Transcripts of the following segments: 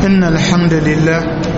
إن الحمد لله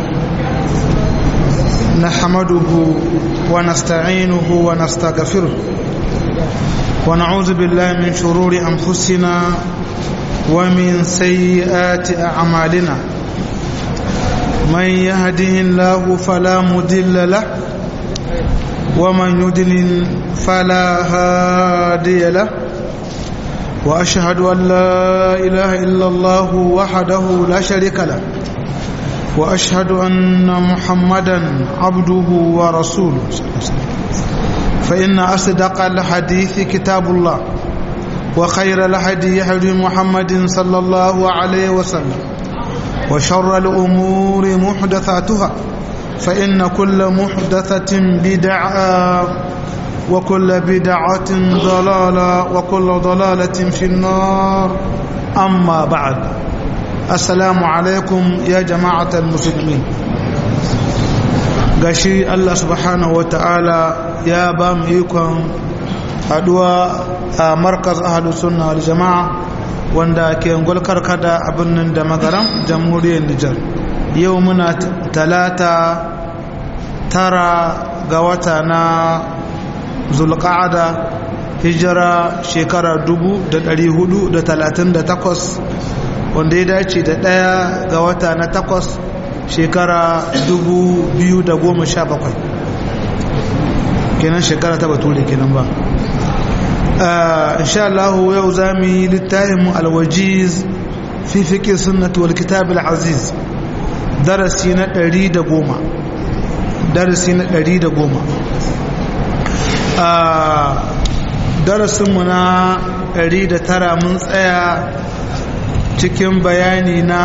نحمده ونستعينه ونستغفره ونعوذ بالله من شرور أنفسنا ومن سيئات أعمالنا من يهده الله فلا مدل له ومن يدلل فلا هادي له وأشهد أن لا إله إلا الله وحده لا شريك له وأشهد أن محمدا عبده ورسوله فإن أصدق الحديث كتاب الله وخير الهدي هدي محمد صلى الله عليه وسلم وشر الأمور محدثاتها فإن كل محدثة بدعة وكل بدعة ضلالة وكل ضلالة في النار أما بعد السلام عليكم يا جماعة المسلمين gashi Allah subhanahu wa ta'ala ya ba mu ikon haduwa a markaz ahalus sunna wal jama'a wanda ke ngulkar kada a birnin da magaram jamhuriyar Nijar yau muna talata tara ga wata na zulqa'ada hijira shekara 438 wanda ya dace da ɗaya ga wata na takwas shekara 2017 kenan shekara ta bature kenan ba insha Allah yau za mu yi littafin alwajiz fi fiƙe sunnatu wal kitab al-aziz darasi na 110 darasi na 110 a darasinmu na 109 mun tsaya cikin bayani na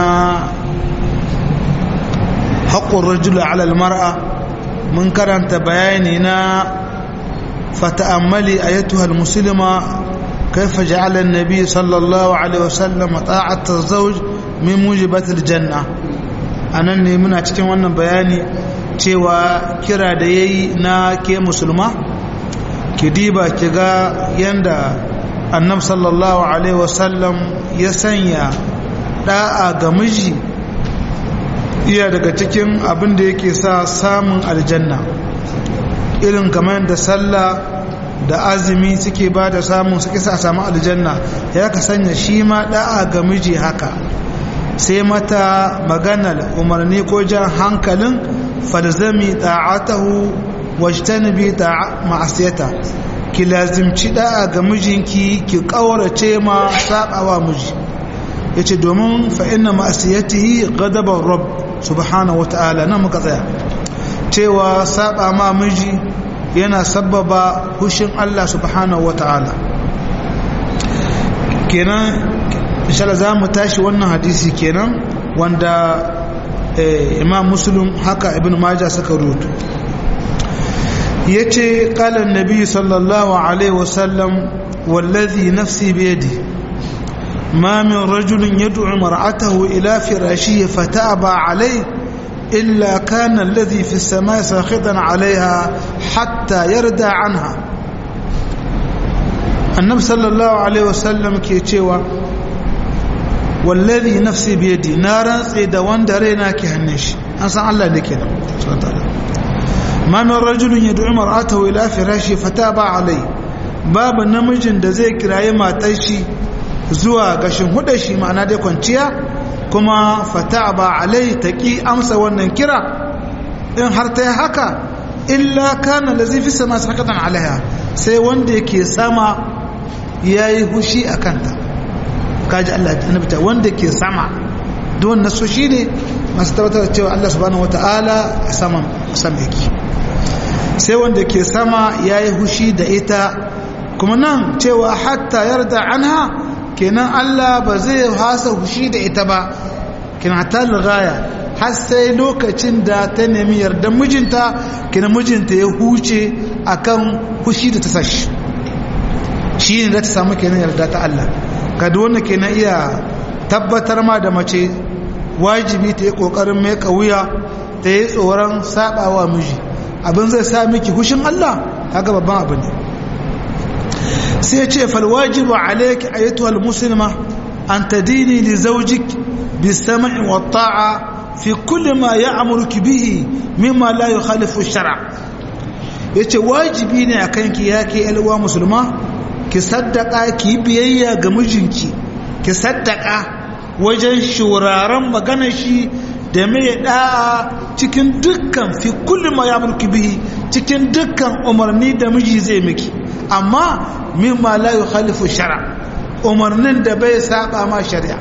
haƙƙun rajula alal mar'a mun karanta bayani na fata'ammali ayatuhal musulma كيف جعل النبي صلى الله عليه وسلم طاعة الزوج من موجبات الجنة أنا muna cikin wannan bayani cewa kira da yayi na ke musulma ki diba ki ga yanda annab sallallahu alaihi wasallam ya sanya da'a ga miji iya daga cikin abin da yake sa samun aljanna irin kamar da sallah da azumi suke ba da samun suke sa samu aljanna ya ka sanya shi ma da'a ga miji haka sai mata maganar umarni ko jan hankalin falzami ta'atahu wajtanibi ta ma'asiyata ki lazimci da'a ga mijinki ki kaurace ma sabawa miji yace domin fa inna ma'asiyatihi ghadaban rabb subhanahu wata'ala nan muka tsaya cewa saba ma miji yana sababa hushin Allah subhanahu wata'ala kenan inshallah za mu tashi wannan hadisi kenan wanda imam muslim haka ibn majah suka rubuta yace qala an-nabi sallallahu alaihi wasallam wallazi nafsi biyadi ma min rajulin yad'u mar'atahu ila firashihi fataba alayhi illa kana alladhi fi as-samai sakhitan 'alayha hatta yarda 'anha annabi sallallahu alaihi wasallam ke cewa wallazi nafsi biyadi na rantse da wanda raina ke hannun shi an san Allah ne kenan subhanahu wa ta'ala ma min rajulin yad'u mar'atahu ila firashi fataba alai babu namijin da zai kirayi matar shi zuwa gashin hudar shi ma'ana dai kwanciya kuma fataba alai taqi amsa wannan kira in har ta yi haka illa kana lazi fi sama sakatan alaiha sai wanda yake sama yayi hushi akan ta kaji Allah annabi ta wanda ke sama don naso shine masu tabbatar da cewa Allah subhanahu wataala a saman sama yake sai wanda ke sama ya yi hushi da ita kuma nan cewa hatta yarda anha kenan Allah ba zai hasa hushi da ita ba kenan hatta lugaya har sai lokacin da ta nemi yardan mijinta kenan mijinta ya huce akan hushi da ta sashi shi ne da ta samu kenan yarda ta Allah kada wanda kenan iya tabbatar ma da mace wajibi ta yi kokarin mai wuya ta yi tsoron sabawa miji abin zai sa miki hushin Allah haka babban abu ne sai ce falwajibu alayki ayatuhal muslima an tadini li zawjik bis sam'i wat ta'a fi kulli ma ya'muruki bihi mimma la yukhalifu shar'a yace wajibi ne akan ki yake alwa musulma ki saddaka ki biyayya ga mijinki ki saddaka wajen shuraren maganar shi da mai da'a cikin dukkan fi kulli ma ya'muruki bihi cikin dukkan umarni da miji zai miki amma mimma la yukhalifu shar'a umarnin da bai saba ma shari'a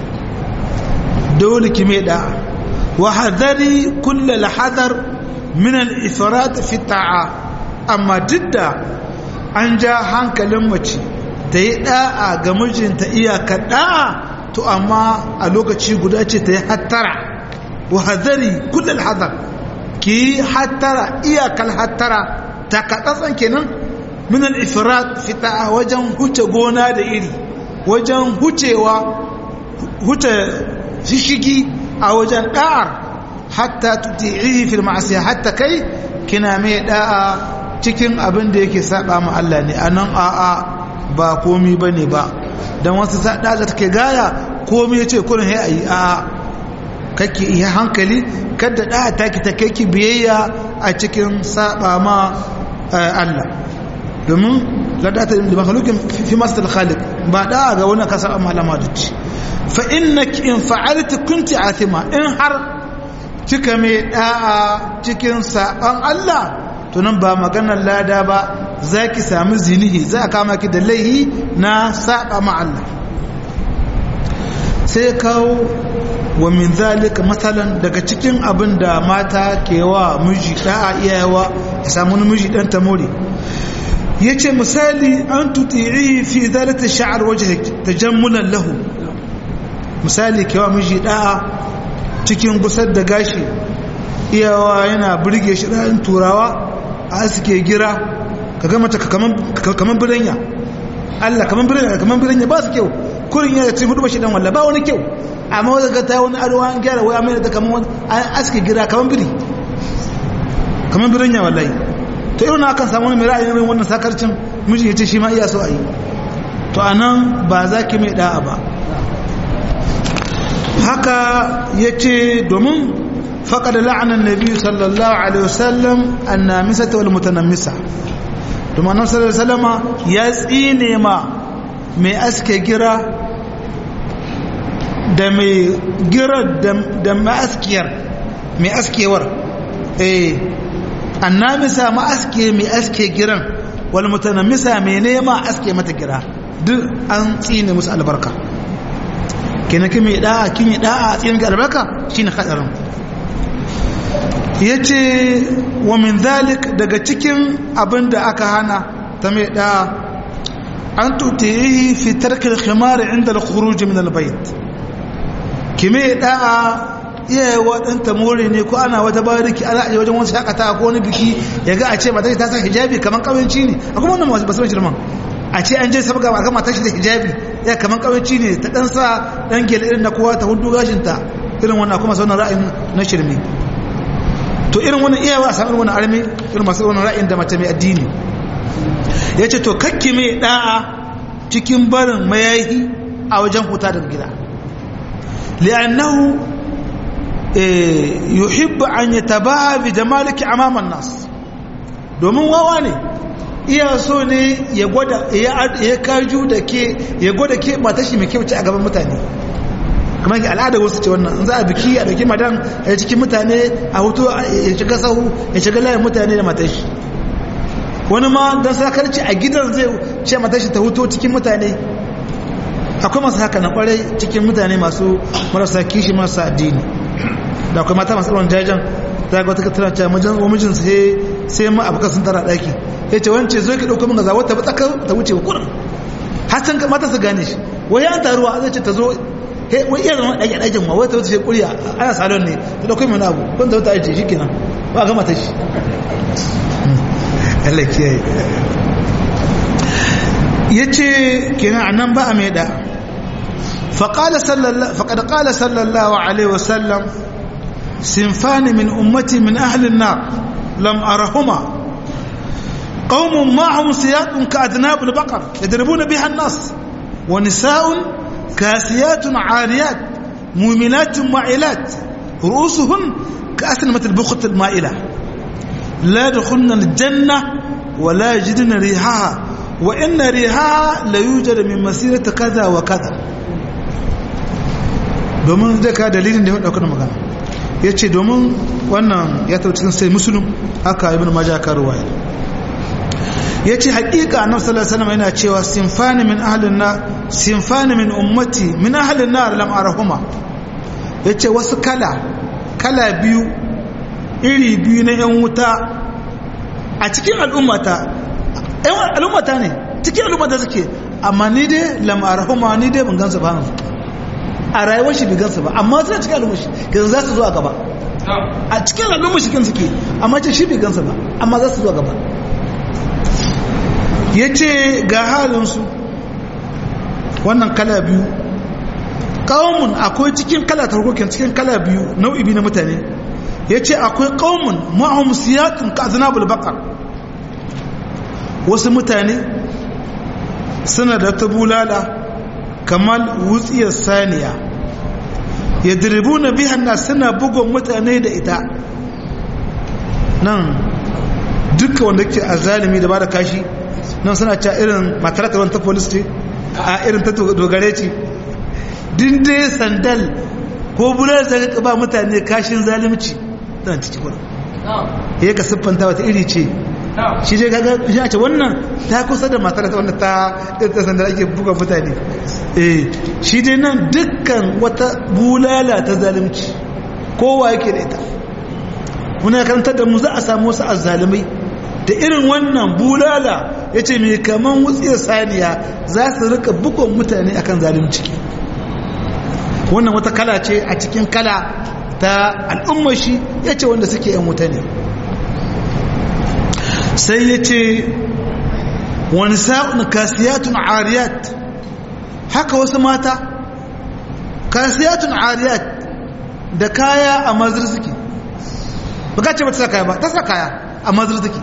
dole ki mai da'a wa hadari kulla lahadar min al-ifrat fi ta'a amma didda an ja hankalin mace ta yi da'a ga mijinta iyakar da'a to amma a lokaci guda ce ta yi hattara wa hadari kulla lahadar ki yi hattara iyakar hattara ta kaɗaɗsan kenan min al-ifrat fi ta'a wajen huce gona da iri wajen hucewa huce shishigi a wajen da'ar hatta tuti'ihi fil ma'asiya hatta kai kina mai da'a cikin abin da yake saba ma Allah ne anan a'a ba komi bane ba dan wasu sada da take gaya komi yace kullun hay ayi a'a kake iya hankali kada da'a take ta kai ki biyayya a cikin saba ma Allah domin ladata da makhluqin fi masal khaliq ba da'a ga wani kasa malama dace fa innaki in fa'alti kunti athima in har kika mai da'a cikin saban Allah to nan ba maganar lada ba zaki sami zinihi za a kama ki da laihi na saba ma Allah sai kawo wa min zalika matsalan daga cikin abin da mata ke wa miji da'a iyayewa ya samu miji dan ta more yace misali an tuti'i fi zalata sha'ar wajhik tajammulan lahu misali kewa miji da'a cikin gusar da gashi iyawa yana burge shi ɗan turawa a suke gira ka gama ta kaman biranya Allah kaman biranya kaman biranya ba su kyau kurin yana cikin hudu ba shi dan walla ba wani kyau amma wanda ga ta wani arwa an gyara wai amma da kaman an aske gira kaman biri kaman biranya wallahi to irin akan samu wani mai ra'ayin irin wannan sakarcin miji ya ce shi ma iya so a yi to anan ba za ki mai da'a ba haka ya ce domin faƙa da la'anar nabi sallallahu alaihi wasallam annamisa ta wal mutanamisa domin annabi sallallahu alaihi wasallama ya tsine ma mai aske gira da mai gira da mai askiyar mai askewar eh annamisa ma aske mai aske giran wal mutanamisa mai nema aske mata gira duk an tsine musu albarka kenan kin yi da'a kin yi da'a a cikin albarka shine hadarin yace wa min zalik daga cikin abin da aka hana ta mai da'a an tutihi fi tarkil khimar inda al-khuruj min al-bayt kime da'a iya waɗanta more ne ko ana wata bariki ana aje wajen wasu shakata ko wani biki ya ga a ce mata ta sa hijabi kamar kawanci ne akwai wannan masu basu shirman a ce an je sabga ba gama tashi da hijabi ya kaman kawanci ne ta dan sa dan gele irin na kowa ta hudu gashinta irin wannan kuma sauran ra'ayin na shirme to irin wannan iyawa a samun wannan armi irin masu wannan ra'ayin da mace mai addini ya ce to kakki mai da'a cikin barin mayayi a wajen huta daga gida li'annahu yuhibbu an yatabaha bi jamaliki amaman nas domin wawa ne iya so ne ya gwada ya kaju da ke ya gwada ke mata shi mai kyau ce a gaban mutane kuma ke al'ada wasu ce wannan za a biki a dauki madan a cikin mutane a hoto ya shiga sahu ya shiga layin mutane da matashi wani ma don sakarci a gidan zai ce matashi ta hoto cikin mutane akwai masu haka na kwarai cikin mutane masu marasa kishi marasa addini da akwai mata masu ɗaurin jajen za ga wata katara ce mijin sai sai ma abuka sun tara ɗaki ya ce wance zo ki ɗauko min gaza wata tsaka ta wuce wa kurin har can mata su gane shi wai an taruwa zai ce ta zo wai iya zama ɗaki a ɗakin ma wata wata ce ƙuriya ana salon ne ta ɗauko min abu wanda wata ajiye shi kenan ba gama ta shi Allah kiyaye ya ce kenan a nan ba a mai da faƙad ƙala sallallahu alaihi wasallam sinfani min ummati min ahlin na lam arahuma قوم معهم سياط كأذناب البقر يضربون بها الناس ونساء كاسيات عاريات مؤمنات معلات ru'usuhun ka aslimatul bukhatul ma'ila la yadkhuluna aljanna wa la yajiduna rihaha wa inna rihaha la yujadu min masirati kaza wa kaza domin zai ka dalilin da ya dauka magana yace domin wannan ya tabbata cikin sai muslim haka ibnu majah ka ruwaya yace haƙiƙa annabi sallallahu alaihi wasallam yana cewa sinfani min ahlin nar sinfani min ummati min ahlin nar lam arahuma yace wasu kala kala biyu iri biyu na yan wuta a cikin al'ummata yan al'ummata ne cikin al'ummata suke amma ni dai lam arahuma ni dai ban gansu ba a rayuwar shi bai gansu ba amma suna cikin al'ummar shi ga za su zo a gaba a cikin al'ummar shi kan suke amma ce shi bai gansu ba amma za su zo a gaba ya ce ga halinsu wannan kala biyu ƙaumun akwai cikin kala tarkokin cikin kala biyu nau'i biyu na mutane ya ce akwai ƙaumun ma'ahum siyatun ka azinabul bakar wasu mutane suna da ta bulala kamar wutsiyar saniya ya diribu na bihan na suna bugon mutane da ita nan duka wanda ke a zalimi da ba da kashi nan suna ca irin matarata ta polis ce a irin ta dogare ce dinde sandal ko bular da ka ba mutane kashin zalimci tana ciki kuna ya ka siffanta wata iri ce shi dai kaga shi ce wannan ta kusa da matarata wanda ta ta sandal ake buga mutane eh shi dai nan dukkan wata bulala ta zalimci kowa yake da ita muna karantar da mu za a samu wasu azzalimai da irin wannan bulala ya ce mai kaman wutsiyar saniya za su rika bukon mutane akan zalimci wannan wata kala ce a cikin kala ta al'ummar shi ya ce wanda suke yan wuta ne sai ya ce wani sa'un kasiyatun ariyat haka wasu mata kasiyatun ariyat da kaya a mazir suke ba ka ce ba ta sa kaya ba ta sa kaya a mazir suke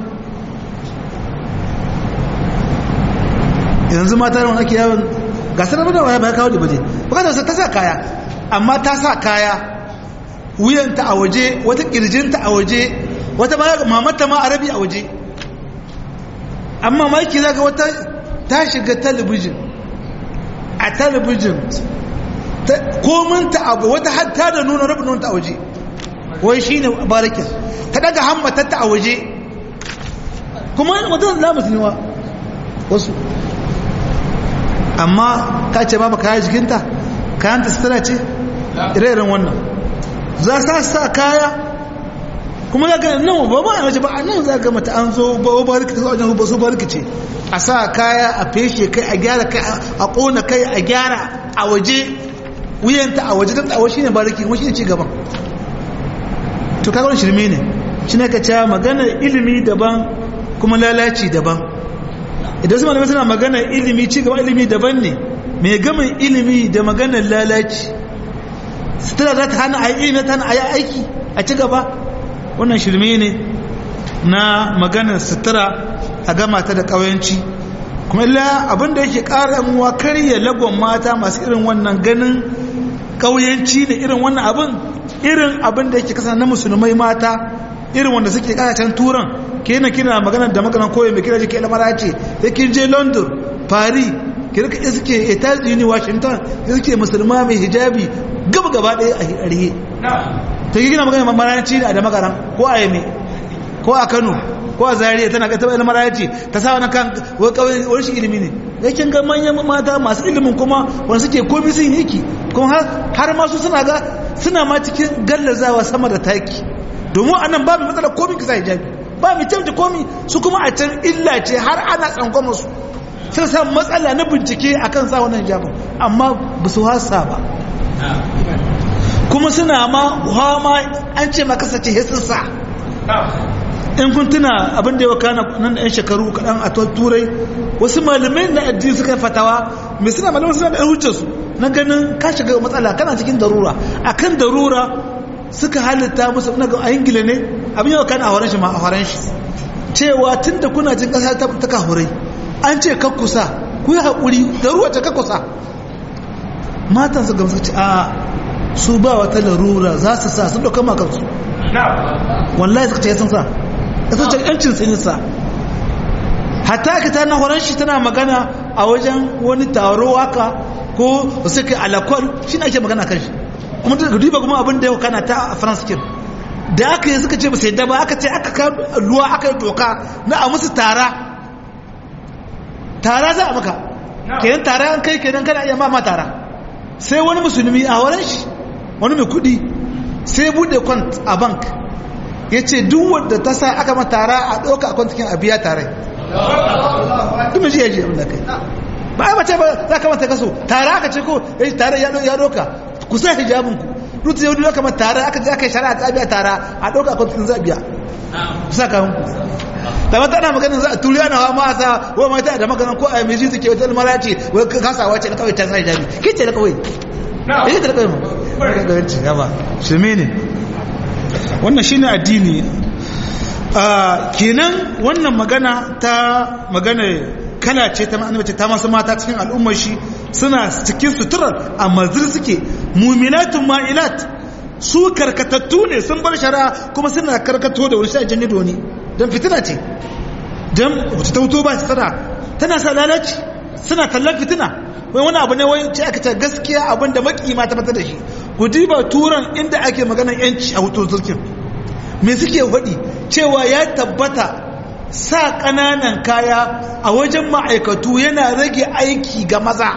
yanzu mata da wani ake yawon gasar da waya ba ya kawo da baje bukatar ta sa kaya amma ta sa kaya wuyanta a waje wata kirjinta a waje wata mamata ma arabi a waje amma maki zaga wata ta shiga talibijin a talibijin kominta abu wata hatta da nuna rabin ta a waje wai shi ne barakin ta daga hammatatta a waje kuma mutum na musulma wasu amma ka ce ba kaya jikinta kayanta sutura ce ire-iren wannan za sa sa kaya kuma za ka nan ba ba a wace ba a nan za ka mata an zo ba ba rikita zuwa wajen ba su ba rikice a sa kaya a feshe kai a gyara kai a kona kai a gyara a waje wuyanta a waje don tsawo shine bariki kuma shine ci gaban to kaga wani shirme ne shi ne ka cewa maganar ilimi daban kuma lalaci daban idan su malamai suna maganar ilimi ci gaba ilimi daban ne mai gamin ilimi da maganar lalaci sutura za ta hana a yi ilimi ta hana a yi aiki a ci gaba wannan shirme ne na maganar sutura a gama ta da ƙawayanci kuma illa abinda yake ƙara yamuwa karya lagon mata masu irin wannan ganin ƙauyanci ne irin wannan abin irin abin da yake kasa na musulmai mata irin wanda suke kasashen turan kenan kina magana da maganan koyi mai kira jike lamara ce sai kin je london paris ki rika ya suke etazi ne washington ya suke musulma mai hijabi gaba gaba ɗaya a rihe ta yi gina magana mamaranci da magaran ko a yame ko a kano ko a zariya tana ga taɓa lamara ce ta sa wani kan wani shi ilimi ne ya kin ga manyan mata masu ilimin kuma wanda suke komi sun yi ki kuma har masu suna ga suna ma cikin gallazawa sama da taki domin anan babu matsalar komi kisa hijabi ba mu canza komi su kuma a can illa ce har ana tsangwama su sai sa matsala na bincike akan sa wannan hijabin amma ba su hasa ba kuma suna ma hama an ce maka sace hesin sa in kun tuna abin da ya wakana nan da 'yan shekaru kaɗan a turai wasu malamai na addini suka yi fatawa mai suna malamai suna da hujjarsu na ganin ka shiga matsala kana cikin darura akan darura suka halitta musu na ga a ingila ne abin yawa kana a horon shi ma a horon shi cewa tun da kuna jin ƙasa ta kahurai an ce kakkusa ku yi haƙuri darura ta kakkusa matan su gamsu ce a su ba wata larura za su sa sun ɗauka makansu wallahi suka ce sun sa ya sun ce yancin sun sa hatta ka ta na horon shi tana magana a wajen wani taro waka ko suka alakwal shi ake magana kan shi kuma da duba kuma abin da yau kana ta a france kin da aka yi suka ce ba sai da ba aka ce aka ka luwa aka yi doka na a musu tara tara za a maka kenan tara an kai kenan kana iya ma tara sai wani musulmi a wurin shi wani mai kudi sai bude kwant a bank ya ce duk wadda ta sa aka matara a ɗauka a kwantakin a biya tare kuma shi ya ji abin da kai ba a mace ba za ka mata kaso tare aka ce ko ya tare ya ɗauka ku sa hijabin ku rutu yau duk kamar tare aka je aka yi shari'a ta biya tara a ɗauka a kwantakin za a biya ku sa kawun ku da mata ana maganin za a turi ana hawa masa wa mata da maganin ko a mai shi suke wata mara ce wai kasawa ce na kawai ta sa hijabi ke ce na kawai ya ta kawai ma gaganci gaba shirme ne wannan shi ne addini kenan wannan magana ta magana kala ce ta ma'ana ta masu mata cikin al'ummar shi suna cikin suturar a mazir suke muminatun ma'ilat su karkatattu ne sun bar shari'a kuma suna karkato da wani shi a janye da wani don fitina ce don wata ta wuto ba su tana tana sa lalaci suna kallon fitina wai wani abu ne wai ce aka ce gaskiya abin da makima ta fata da shi ku diba turan inda ake maganar yanci a hutu zurkin me suke faɗi cewa ya tabbata sa ƙananan kaya a wajen ma'aikatu yana rage aiki ga maza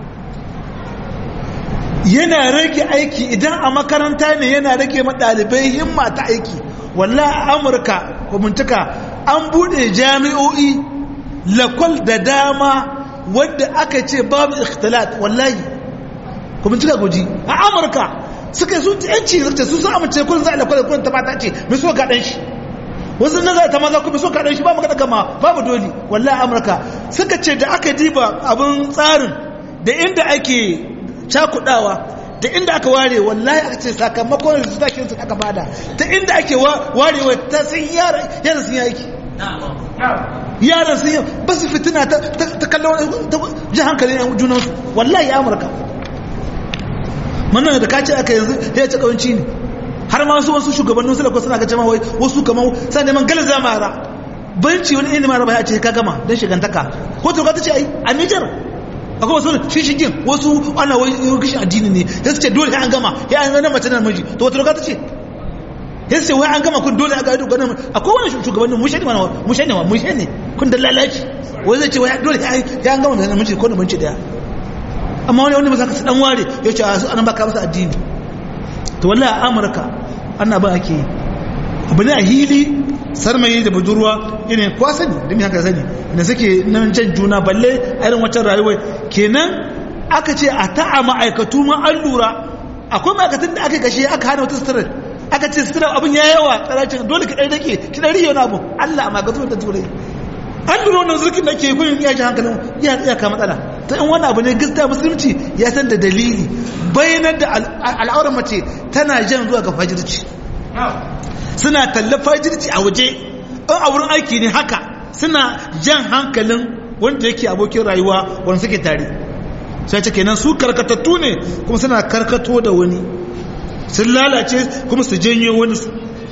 yana rage aiki idan a makaranta ne yana rage ɗalibai himma ta aiki walla a amurka kwamuntuka an buɗe jami'o'i lakwal da dama wadda aka ce babu ikhtilat wallahi kwamuntuka guji a amurka suka yi su yanci zai su sun amince kullum za a lakwal kullum ta mata ce mai so gaɗan shi wasu na za ta maza kuma so gaɗan shi ba magana gama babu doli wallahi amurka suka ce da aka diba abin tsarin da inda ake cakudawa da inda aka ware wallahi aka ce sakamakon da su takin su aka bada ta inda ake warewa ta sun yaran sun yi aiki yaran sun yi ba su fitina ta kallon ji hankalin yan junansu wallahi amurka mannan da kace aka yanzu ya ce kawanci ne har ma su wasu shugabannin su lakwa suna ga jama'a wai wasu kamar sa neman galaza mara banci wani ilimin mara ba ya ce ka gama don shigantaka ko to ka ta ce ai a Nijar akwai wasu shishigin wasu ana wai kishin addini ne ya su ce dole an gama ya an gana mace na miji to wata loka ta ce ya su ce wai an gama kun dole a ga ido ganin akwai wani shugabannin mushe ne mana mushe ne wa mushe ne kun da lalaci wai zai ce wai dole ya an gama da namiji ko da mace daya amma wani wani mazaka su dan ware ya ce a su anan baka masa addini to wallahi a amurka ana ba ake yi abu ne a hili sarmayi da budurwa irin kwa sani da mi haka sani da suke nan jan juna balle a irin waccan rayuwar kenan aka ce a ta'a ma'aikatu ma an lura akwai ma'aikatun da aka kashe aka hana wata sutura aka ce sutura abin ya yawa tsaracin dole ka ɗari dake ki ɗari yau na abu allah a ma'aikatu da turai an lura wannan zurkin da ke gudun iya ji hankalin iya iya ka matsala ta in wani abu ne gaskiya musulunci ya san da dalili bayanar da al'aurar mace tana jan zuwa ga fajirci suna talla fajirci a waje in a wurin aiki ne haka suna jan hankalin wanda yake abokin rayuwa wanda suke tare sai ce kenan su karkatattu ne kuma suna karkato da wani sun lalace kuma su janyo wani su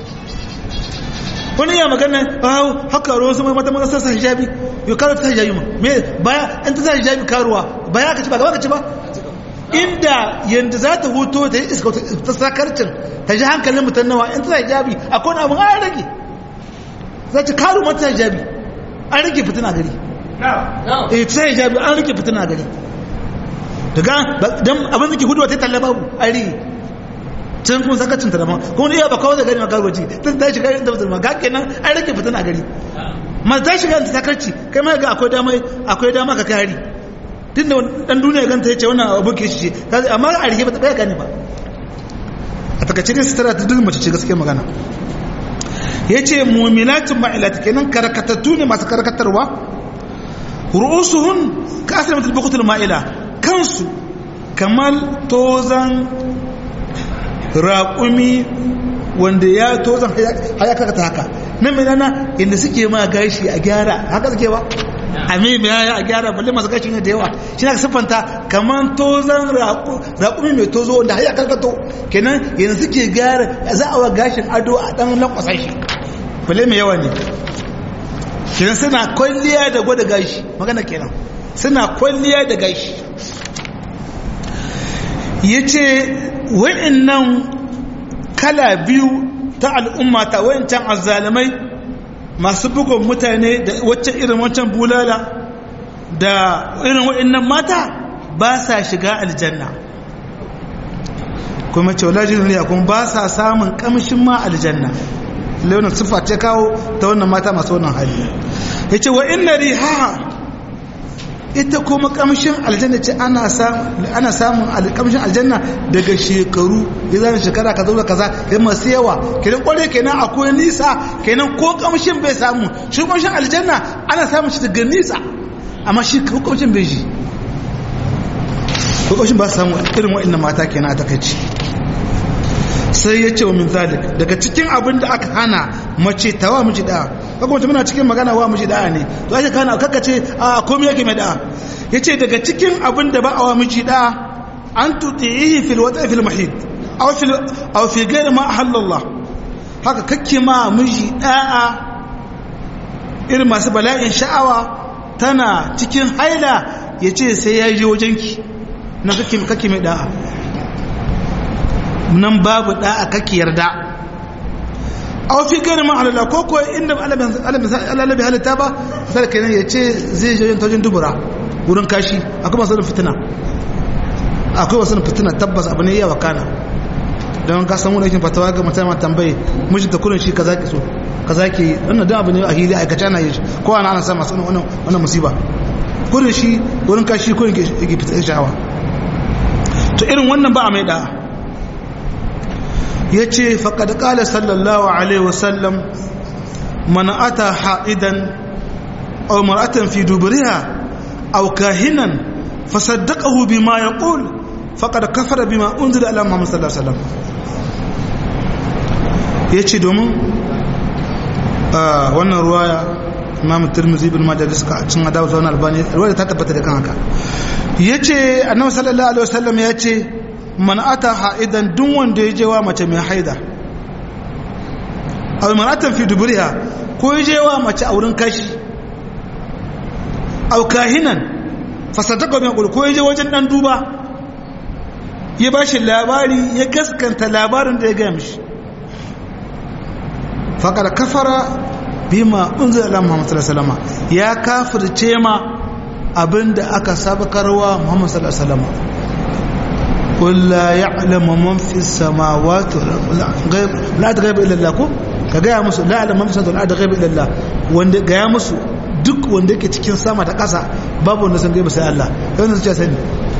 wani ya magana hau haka ruwan su mai mata mata sa hijabi yau karo ta hijabi ma me baya an ta sa hijabi karuwa baya ka ci ba gaba ka ci ba inda yanda za ta huto ta yi iska ta sakarcin ta ji hankalin mutan nawa in ta sa hijabi akwai wani abin an rage za ta karu mata hijabi an rage fitina gari eh ta sa hijabi an rage fitina gari daga dan abin da ke hudu ta talla babu an rage can kuma sakacin ta dama kuma iya ba kawai da gari maka rubuci ta ta shiga da fitina ma ga kenan an rage fitina gari ma ta shiga da sakarci kai ma ga akwai dama akwai dama ka kai hari tun da dan duniya ganta ya ce wannan abu ke shi amma a rike ba ta ɗaya gani ba a takaice ne sutura ta duk mace ce gaske magana ya ce muminatin ma'ilata kenan karkatattu ne masu karkatarwa ru'usuhun ka asali mutul bukutul ma'ila kansu kamar tozan raƙumi wanda ya tozan hayaka ta haka nan mai nana inda suke ma gashi a gyara haka suke ba a mai mai a gyara balle masu gashi ne da yawa shi na siffanta kamar tozon raƙumi mai tozo wanda har ya karkato kenan yanzu suke gyara za a wa gashin ado a ɗan lankwasa shi balle mai yawa ne kenan suna kwalliya da gwada gashi magana kenan suna kwalliya da gashi ya ce wa'innan kala biyu ta al'umma ta wa'incan azalamai masu bugun mutane da waccan irin wancan bulala da irin wa'innan mata ba sa shiga aljanna kuma ce wala duniya kuma ba sa samun kamshin ma aljanna launin siffa ce kawo ta wannan mata masu wannan hali ya ce wa inna riha ita kuma kamshin aljanna ce ana samun kamshin aljanna daga shekaru ya zana shekara ka zauna kaza ya masu yawa kenan kware kenan akwai nisa kenan ko kamshin bai samu shi kamshin aljanna ana samun shi daga nisa amma shi ko kamshin bai shi ko kamshin ba su samu irin wa'annan mata kenan a takaici sai ya ce wa min zalik daga cikin abin da aka hana mace tawa miji da'a kaga mutum muna cikin magana wa miji da'a ne to ake kana kaka ce a komai yake mai da'a yace daga cikin abin da ba a wa miji da'a an tutihi fil wata fil mahid aw fil aw fi ghayr ma ahallallah haka kake ma miji da'a irin masu bala'in sha'awa tana cikin haila yace sai ya je wajenki na kake kake mai da'a nan babu da'a kake yarda aw fi gani ma halala ko ko inda Allah bai halitta ba sai kenan ya ce zai je yin tojin dubura wurin kashi akwai masu fitina akwai wasu fitina tabbas abu ne ya wakana don ka san wani aikin fatawa ga mutum ma tambaye miji da kullun shi kaza ki so kaza ki wannan dan abu ne a hili aikace ana yi ko ana ana sa masu wannan wannan musiba kullun shi wurin kashi kullun ke fitar sha'awa to irin wannan ba a mai da'a ya ce faƙad ƙala sallallahu alaihi wasallam mana ata ha'idan au mar'atan fi duburiha au kahinan fasaddaqahu bima yaqul faqad kafara bima unzila ala muhammad sallallahu alaihi wasallam yace domin wannan ruwaya imam tirmidhi ibn majah da suka cin adawa zauna albani ruwaya ta tabbata da kan haka yace annabi sallallahu alaihi wasallam yace man ata ha'idan duk wanda ya je wa mace mai haida aw maratan fi duburiha ko ya je wa mace a wurin kashi aw kahinan fasadaka mai ko ya je wajen dan duba ya bashi labari ya gaskanta labarin da ya ga mishi faqad kafara bima unzila ala muhammad sallallahu alaihi wasallam ya kafirce ma abinda aka sabakarwa muhammad sallallahu alaihi wasallam قل لا يعلم من في السماوات غيب لا غيب الا الله ko ka gaya musu la ya'lamu man fi samawati wal ghaib illa Allah wanda gaya musu duk wanda yake cikin sama da ƙasa babu wanda san gaiba sai Allah wanda suke sani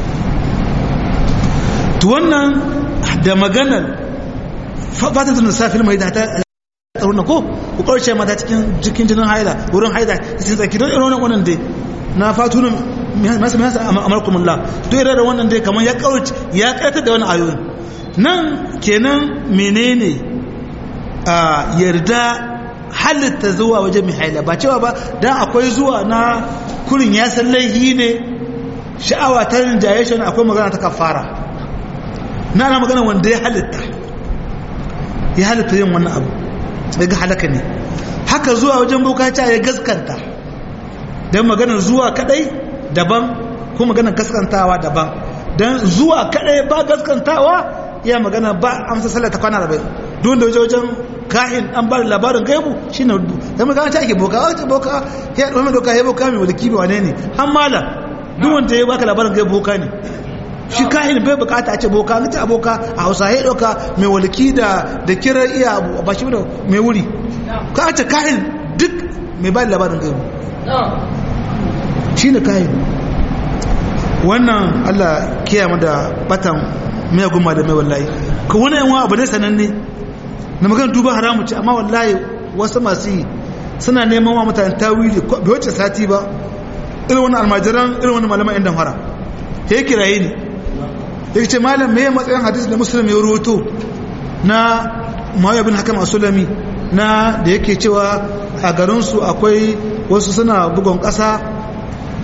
to wannan da maganar fata da safil mai da ta tsaruna ko ku karshe mata cikin jikin jinin haila wurin haila cikin tsaki don irin wannan dai na fatunan masu masu amarkumullah to irin wannan dai kamar ya kawace ya karata da wani ayoyin nan kenan menene a yarda halitta zuwa wajen mai haila ba cewa ba dan akwai zuwa na kurin ya san laihi ne sha'awa ta rinjaye shi akwai magana ta kafara na na magana wanda ya halitta ya halitta yin wannan abu daga halaka ne haka zuwa wajen bokaci ya gaskanta don maganar zuwa kadai daban ko maganar gaskantawa daban don zuwa kadai ba gaskantawa iya magana ba amsa sallar ta kwana rabai don da wajen kahin an ba labarin gaibu shi ne rubu don magana ta ake boka wace boka ya ɗaume doka ya boka mai wadaki mai wane ne an mala duk wanda ya baka labarin gaibu boka ne shi kahin bai bukata a ce boka an ta boka a hausa ya ɗauka mai walaki da da kirar iya ba shi da mai wuri ka ce kahin duk mai ba labarin gaibu shi ne kayan wannan allah kiyama da batan mai guma da mai wallahi ka wani yanwa abu ne sananne na magana duba haramu ce amma wallahi wasu masu yi suna neman wa mutane tawili bai wacce sati ba irin wani almajiran irin wani malaman yan damfara ya kiraye ne ya ce malam mai matsayin hadis da musulmi ya rubuto na mawaya bin hakam a sulami na da yake cewa a garinsu akwai wasu suna bugon ƙasa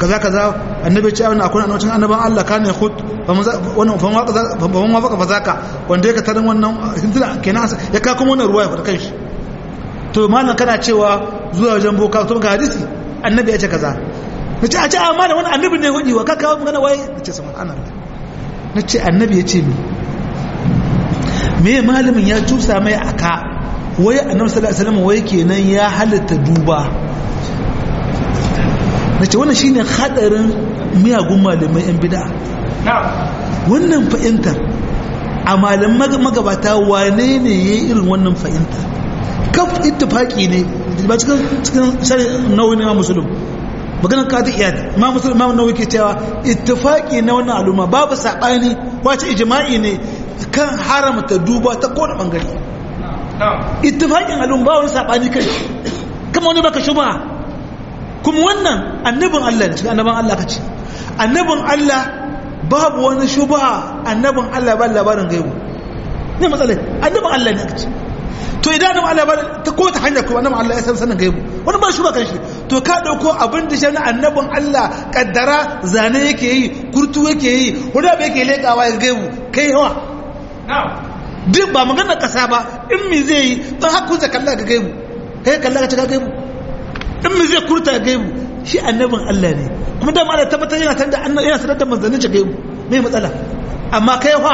kaza kaza annabi ya ce wannan akwai annabin annaban Allah kana ya khut wannan fa ma kaza fa ma faka fa zaka wanda ya katarin wannan kenan ya ka kuma wannan ruwaya fa kanshi to malam kana cewa zuwa wajen boka to ga hadisi annabi ya ce kaza nace a ce amma da wani annabi ne hudi wa ka kawo magana waye nace subhanallah nace annabi ya ce mi me malamin ya tusa mai aka wai annabi sallallahu alaihi wasallam wai kenan ya halatta duba nace wannan shine hadarin miyagun malamai yan bid'a wannan fahimtar a malaman magabata wane ne yayi irin wannan fahimta kaf ittifaqi ne ba cikin cikin shari nawawi ne musulun maganar kadi iyad ma musulun ma nawawi ke cewa ittifaqi na wannan al'umma babu sabani wace ijma'i ne kan haramta duba ta kowane bangare ittifaqin al'umma ba wani sabani kai kuma wani baka shubha kuma wannan annabin Allah ne cikin annabin Allah kace annabin Allah babu wani shubha annabin Allah ba labarin gaibu ne matsalai annabin Allah ne kace to idan annabin Allah ba ta ko ta hanya ko annabin Allah ya san sanin gaibu wani ba shubha kan shi to ka dauko abin da shi annabin Allah kaddara zane yake yi kurtu yake yi wanda ba yake lekawa ya gaibu kai yawa duk ba magana kasa ba in me zai yi don hakku za kalla ga gaibu kai kalla ka cika gaibu in me zai kurta gaibu shi annabin Allah ne kuma da Allah tabbatar yana tanda annabi yana sanar da manzannin shi gaibu me matsala amma kai fa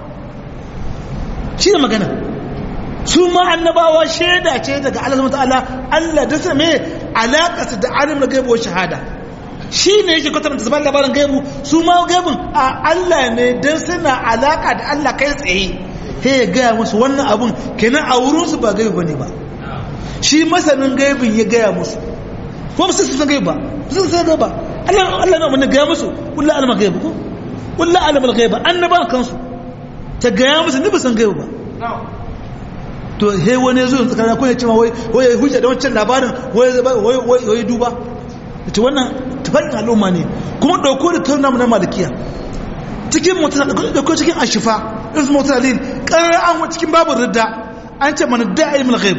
shi ne magana su ma annabawa shaida ce daga Allah subhanahu ta'ala Allah da sa me alaƙa da alim da gaibu wa shahada shi ne yake kwatanta zaman labarin gaibu su ma gaibun a Allah ne dan suna alaƙa da Allah kai tsaye sai ya gaya musu wannan abun kenan a wurinsu ba gaibu bane ba shi masanin gaibin ya gaya musu ko su san gaiba su san gaiba Allah Allah na mun gaya musu kullu alama gaiba ko kullu alama gaiba annaba kansu ta gaya musu ni ba san gaiba to he wani yazo tsakana ko ya ce wai wai hujja da wancan labarin wai wai wai duba ita wannan tafarin al'umma ne kuma dauko da tauna mu na malikiya cikin mutane dauko cikin ashifa irin mutalin karar an cikin babu ridda an ce man da'i min ghaib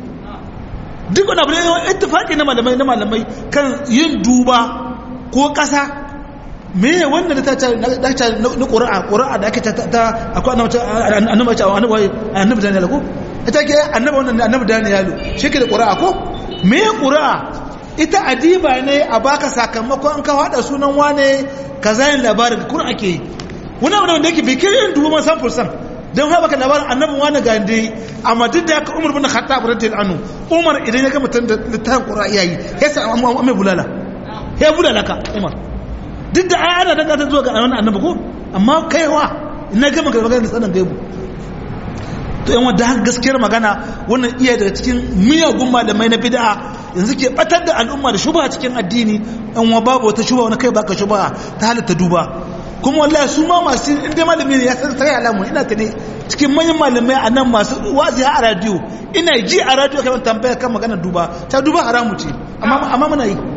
duk wani abu ne ittifaqi na malamai na malamai kan yin duba ko kasa me ne wanda da ta ce na qur'a qur'a da ake ta akwai annabi annabi annabi annabi Daniel ko ita ke annabi wannan annabi Daniel shi ke da qur'a ko me qur'a ita adiba ne a baka sakamakon an ka hada sunan wane kaza yin labarin qur'a ke yi wani abu da wanda yake bai kirin dubu man san fursan don haɓa ka labarin annabin wani ga yadda yi amma duk da ya ka umar bin khattab radiyallahu anhu umar idan ya ga mutum da littafin qur'a yayi ya sa amma mai bulala ya bulala ka umar duk da ai ana daga ta zuwa ga wannan annabi ko amma kaiwa ina ga magana magana sanan gaibu to yan wanda har gaskiyar magana wannan iya daga cikin miyagun malamai na bid'a yanzu ke batar da al'umma da shubha cikin addini yan wa babu wata shubha wani kai baka shubha ta halatta duba kuma wallahi su ma masu inda malami ne ya san sai alamu ina ta ne cikin manyan malamai a nan masu wazi a radio ina ji a radio kamar tambaya kan maganar duba ta duba haramu ce amma amma muna yi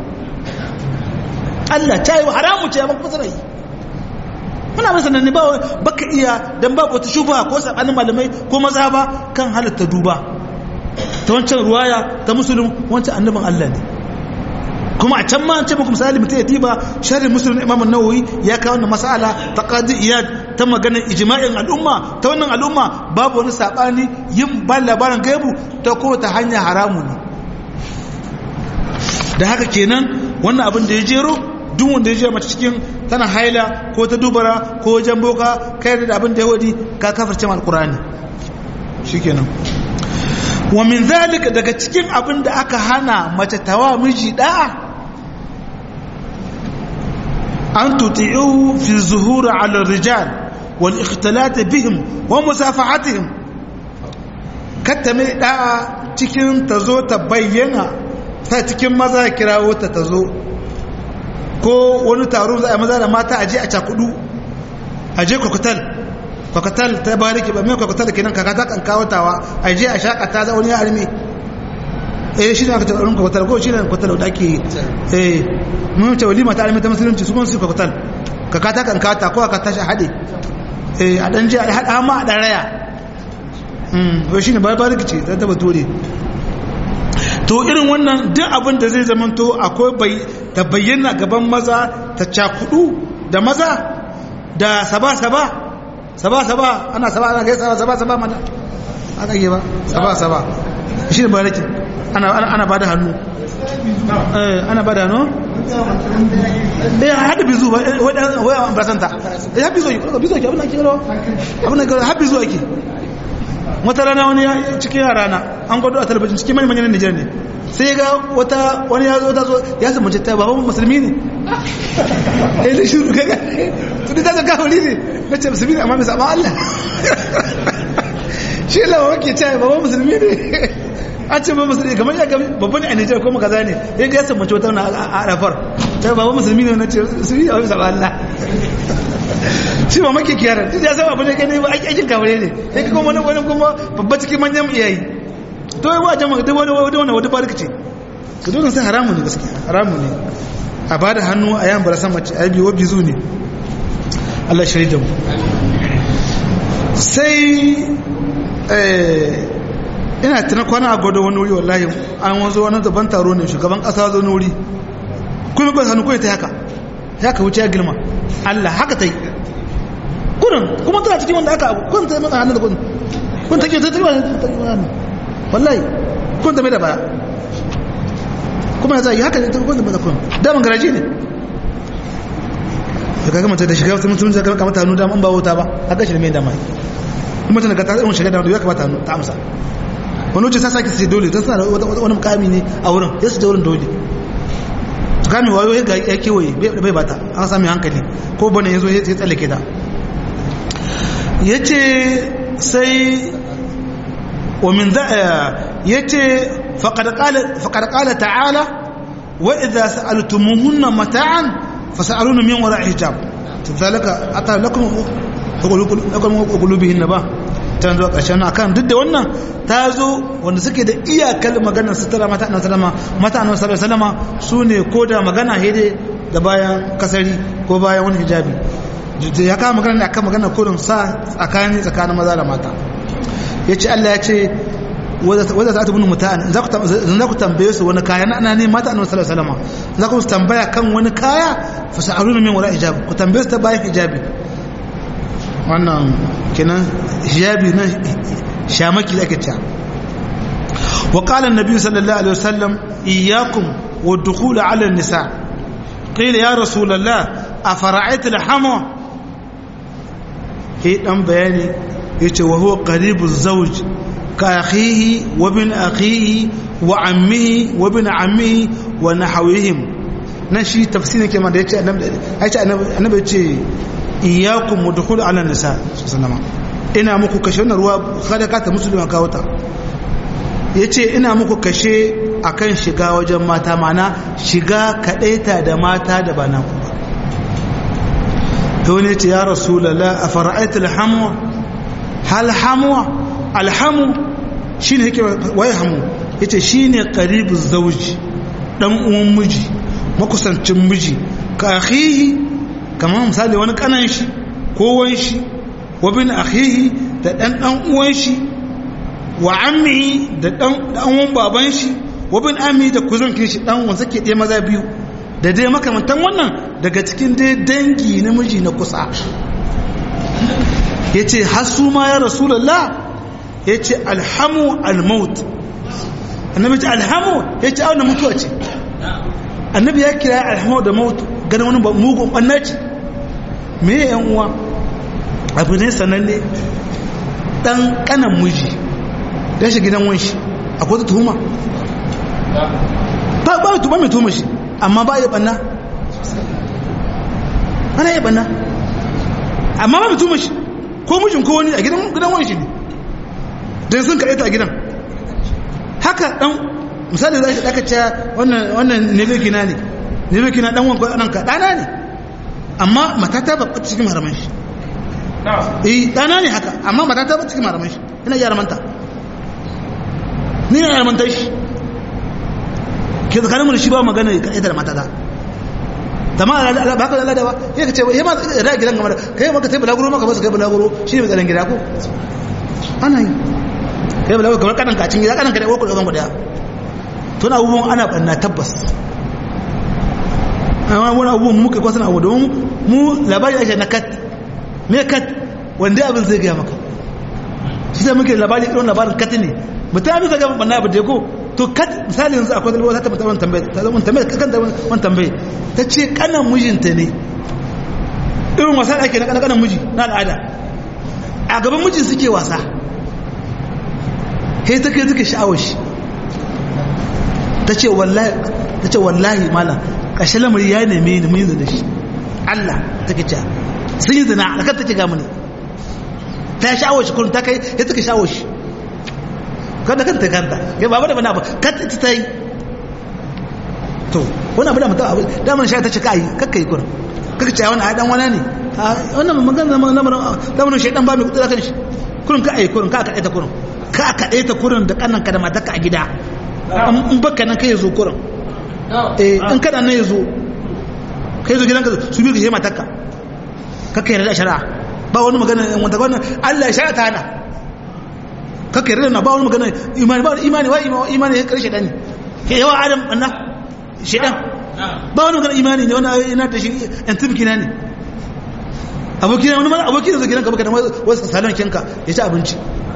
Allah ta yi haramu ce amma kuma yi muna masa nan ne ba baka iya dan babu wata shuba ko sabanin malamai ko maza ba kan halatta duba ta wancan ruwaya ta musulun wancan annabin Allah ne kuma a can ma an ce muku misali mutum ya diba sharhin musulun imam nawawi ya kawo wannan mas'ala ta qadi iyad ta maganar ijma'in al'umma ta wannan al'umma babu wani sabani yin ba labarin gaibu ta ko ta hanya haramu ne da haka kenan wannan abin da ya jero duk wanda ya je mace cikin tana haila ko ta dubara ko wajen boka kai da abin da ya wadi ka kafarce mal qur'ani shikenan wa min zalika daga cikin abin da aka hana mace tawa miji da'a an tuti'u fi zuhur ala rijal wal ikhtilat bihim wa musafahatihim katta mai da'a cikin tazo ta bayyana ta cikin maza kirawo ta tazo ko wani taro za a maza da mata aje a cakudu aje kwakutal kwakatal ta bariki ba mai kwakatal kenan kaka ta kan kawatawa a je a shakata za wani armi eh shi ne aka taɓa kwakatal ko shi ne kwakatal da ake eh mun ce walima ta armi ta musulunci su kuma su kwakatal kaka ta kan kawata ko aka tashi haɗe eh a ɗan je a haɗa ma a ɗan raya hmm shi ne bariki ce ta taba ture to irin wannan duk abin da zai zamanto akwai ta bayyana gaban maza ta cakudu da maza da saba-saba saba-saba ana saba ana gaisa saba-saba mana aka yi ba saba-saba shi ne barakin ana ba da hannu ana ba da hannu eh hada bizu ba waya an basanta eh hada bizu bizu ke abin da kiro abin da kiro hada bizu ake wata rana wani cikin yara na an gwado a talabijin cikin mani manyan Nijar ne sai ga wata wani ya zo ta zo ya samu ta baban musulmi ne eh da shiru kaga to da ta kawali ne na ce musulmi ne amma bai saba Allah shi lawa wake ce baban musulmi ne an ce ba musulmi kamar ya gami babban a Nijar ko kaza ne ya ga ya samu wata na a Arafar ta baban musulmi ne na ce musulmi ne amma bai saba Allah shi ma maki kiyar duk ya saba abin da gani ba aikin kaware ne sai ka kuma wani kuma babba cikin manyan iyayi to yi wajen maka wani wani wani wani barka ce su dole sai haramu ne gaskiya haramu ne a ba da hannu a yan barasan mace a biyo bizu ne Allah shari da mu sai ina tana kwana a gwada wani wuri wallahi an wanzo wani zaban taro ne shugaban kasa zo wuri kuma ba hannu kawai ta haka ya ka wuce ya girma Allah haka ta yi kurin kuma tana cikin wanda aka abu kun ta yi masa hannun da kun kun take ta tirwa ta yi hannu wallahi kun ta mai da baya kuma ya zai haka ne ta kun ta mai da kun daman garaji ne da kaga mace da shiga wata mutum ta kama ta hannu da an ba wuta ba haka shi ne mai dama kuma tana ga ta irin shiga da ya kamata hannu ta amsa wani wuce sa sake sai dole ta suna wani mukami ne a wurin ya su da wurin dole kame wayo ya kewaye bai bata an sami hankali ko bane ya zo ya tsallake ta ya ce sai ومن ذا يتي فقد قال فقد قال تعالى واذا سالتموهن متاعا فسالون من وراء حجاب ذلك اتى لكم لكم قلوبهن با ta zuwa ƙarshen akan duk da wannan ta zo wanda suke da iyakar maganar sutura mata annabi sallama mata annabi sallallahu alaihi wasallama su ne ko da magana hede da bayan kasari ko bayan wani hijabi ya kama magana ne akan magana kurin sa tsakani tsakanin maza da mata ya ce Allah ya ce wadda za ta bin mutane za ku tambaye su wani kaya na ne mata annabi sallallahu alaihi wasallam za ku tambaya kan wani kaya fa sa'aluna min wara hijab ku tambaye su ta bayan hijabi wannan kenan hijabi na shamaki da ake cewa wa qala an-nabi sallallahu alaihi wasallam iyyakum wa dukhul ala an-nisa qila ya rasulullah afara'aita al-hamwa he dan bayani yace wa huwa qaribu zawj ka akhihi wa bin akhihi wa ammihi wa bin ammihi wa nahawihim nan shi tafsirin ke ma da yace annabi annabi yace iyyakum mudkhul ala nisa sallama ina muku kashe wannan ruwa kada ka ta musulma kawo ta yace ina muku kashe akan shiga wajen mata mana shiga kadaita da mata da bana ku to ne ce ya rasulullah afara'aita alhamwa hal hamwa alhamu shine yake waye hamu yace shine qaribu zawji dan uwan miji makusancin miji ka akhihi kamar misali wani kanan shi ko wan shi wa bin akhihi da dan dan uwan shi wa ammi da dan dan uwan baban shi wa bin ammi da kuzunkin shi dan wanda ke dai maza biyu da dai makamantan wannan daga cikin dai dangi namiji na kusa yace hasu ma ya rasulullah yace alhamu almaut annabi ce alhamu yace auna mutuwa ce annabi ya kira alhamu da maut ganin wani mugun ɓannaci me ya yan uwa abu ne sananne ɗan ƙanan miji ya shi gidan wanshi akwai ta tuhuma ba ba tuhuma mai tuhuma shi amma ba ya ɓanna ana ya ɓanna amma ba mai tuhuma shi ko mijin ko wani a gidan wanshi ne don sun kaɗaita a gidan haka ɗan misali za shi ɗaka cewa wannan ne na ne ne mai kina dan wanka dan ka dana ne amma matata ba ta cikin haraman shi eh dana ne haka amma matata ba cikin haraman shi ina ya haramanta ni na haramanta shi ke zakarin mu shi ba magana ka ita da matata tamma ba ka lalada ba sai ka ce ya ma da gidan gamar kai maka sai bulaguro maka ba su kai bulaguro shi ne tsaron gida ko ana yi kai bulaguro kamar kadan ka cin gida kadan ka da ko da guda tun abubuwan ana banna tabbas amma wani abubuwan muka kwasan abu domin mu labari ake na kat me kat wanda abin zai gaya maka shi sai muke labari irin labarin kat ne mutum abin zai gaya banna abu da ko to kat misali yanzu akwai dalwa ta tabbata wani tambaye ta zama tambaye kan wani tambaye ta ce kanan mijinta ne irin wasa da ake na kanan miji na al'ada a gaban mijin suke wasa kai ta kai suke sha'awar shi ta ce wallahi ta ce wallahi malam ƙashe lamari ya neme ni mun yi zina shi Allah ta ke cewa sun yi zina alakar ta ke gamu ne ta sha'awar shi kurin ta kai ya suka sha'awar shi kada kanta kanta ya ba da bana ba kanta ita ta yi to wani abu da mutum abu damar sha ta ce ka yi kakka yi kurin kakka ce wani dan wani ne wannan magana lamarin shaidan ba mai kudu da kan shi kurin ka a yi kurin ka a kaɗe ta kurin ka a kaɗe ta kurin da ƙannan ka da matarka a gida in baka nan kai zo kurin eh in kana nan ya zo kai zo gidanka su biyu ka je matarka kakka yarda da shari'a ba wani magana wanda wannan Allah ya shari'a ta hana kakka yarda na ba wani magana imani ba imani wa imani ya karshe dani ke yawa adam anna shedan ba wani magana imani ne wani ina ta shi yan tibki na ne abokina wani mana abokina zo gidanka baka da wasu salon kinka ya ci abinci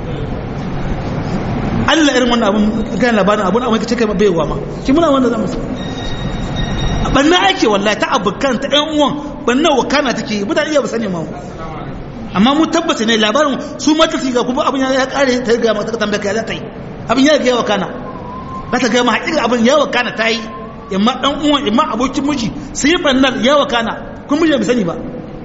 Allah irin wannan abun kan labarin abun amma kace kai bai wa ma ki muna wannan zamu banna ake wallahi ta abukan ta ɗan uwan banna wakana take mutane iya ba sani ma amma mu tabbata ne labarin su mata ga kuma abin ya kare ta ga mata tambaya kai za ta yi abin ya ga ya wakana za ta ga ma haƙiƙa abin ya wakana ta yi imma dan uwan imma abokin miji sai yi bannar ya wakana kun miji bai sani ba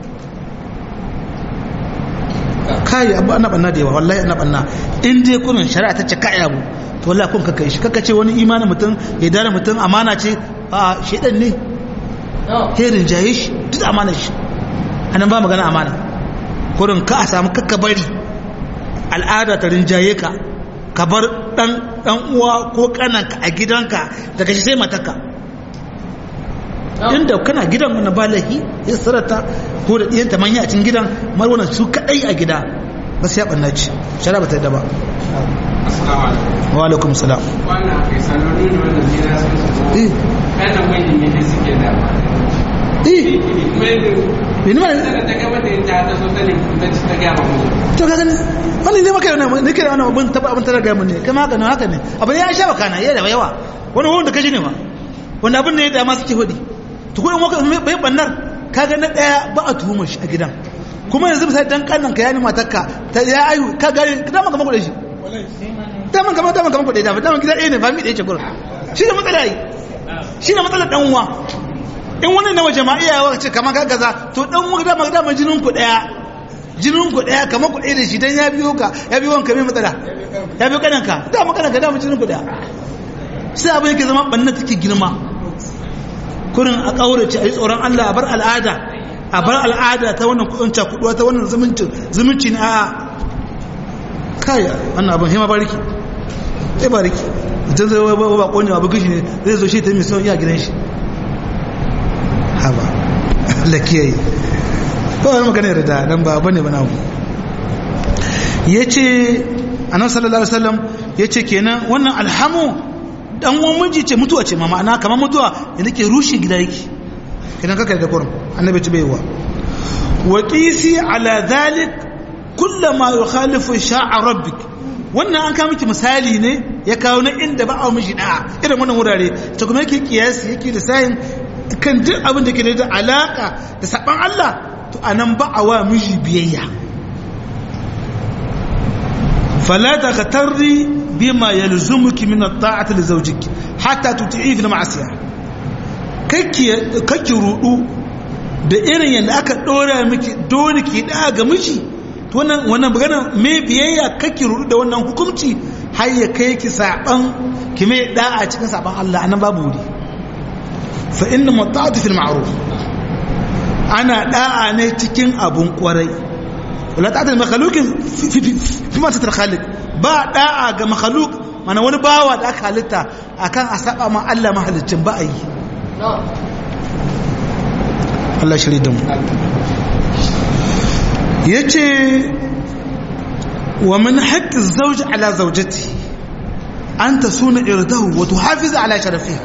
kai abu ana banna da yawa wallahi ana banna in dai kurin shari'a ta ce kai abu to wallahi kun kakkai shi kakkace wani imanin mutum ya dare mutum amana ce a shedan ne herin jaye shi duk amana shi anan ba magana amana kurin ka a samu kakka bari al'ada ta rinjaye ka ka bar dan dan uwa ko kananka a gidanka daga shi sai matarka inda kana gidan wani balahi ya sarata ko da ɗiyanta manya a cikin gidan mar wannan su kaɗai a gida ba su ya ɓanna ci shara ba ta yadda ba wa alaikum salam wannan kai sanoni ne wannan gida sun su kanan wani ne suke da eh bini ma da ta gaba da ta ta so ta ne ta ci ta gaba mu to ka gani wani ne maka yana ne kira wannan abun taba abun tara ga mun ne kama haka ne haka ne abin ya sha baka na yawa yawa wani wanda kaji ne ma wanda abin ne ya dama suke hudi to kuma maka bai bannar kaga na daya ba a tuhuma shi a gidan kuma yanzu misali dan kannan ka yani matarka ta ya ayu ka gari da man gama da shi da man gama da man gama da da man gida ɗaya ne fami da yake gurin shi ne matsala yi shi ne matsalar dan uwa in wani na waje ma iyawa ce kamar ka gaza to dan uwa da man da man jinin ku daya jinin ku daya kamar ku ɗaya da shi dan ya biyo ka ya biyo wanka mai matsala ya biyo kananka da man kananka da man jinin ku daya sai abin yake zama banna take girma kurin a ƙaurace a yi tsoron Allah a bar al'ada a bar al'ada ta wannan kudin cakuduwa ta wannan zumunci na a kaya wannan abin hima bariki sai bariki mutum zai ba ba kone abu gishi ne zai zo shi ta yi misiyon iya gidan shi haba Allah kiyaye ba wani magana yarda dan ba bane bana ku yace annabi sallallahu alaihi wasallam yace kenan wannan alhamu dan uwan miji ce mutuwa ce ma ma'ana kamar mutuwa da nake rushe gida yake idan ka kai da kurum annabi ce baiwa wa qisi ala dhalik kullama yukhalifu sha'a rabbik wannan an kawo miki misali ne ya kawo na inda ba a miji da irin wannan wurare ta kuma yake kiyasi yake da sayin kan duk abin da ke da alaka da saban Allah to anan ba a wa miji biyayya fala taghtarri bima yalzumuki min at-ta'ati li zawjiki hatta tuti'i fi al-ma'siyah kake kake rudu da irin yanda aka dora miki dole ki da ga miji to wannan wannan magana me biyayya kake rudu da wannan hukunci har ya kai ki saban ki mai da'a cikin saban Allah anan babu wuri fa inna mata'atu fil ma'ruf ana da'a ne cikin abun kwarai wala ta'ata makhluqin fi ma tatar khaliq ba da'a ga makhluk mana wani bawa da aka halitta akan a saba ma Allah mahalicin ba a yi Allah shiri da mu yace wa min haqqi zawj ala zawjati an ta suna irdahu wato hafiza ala sharafiha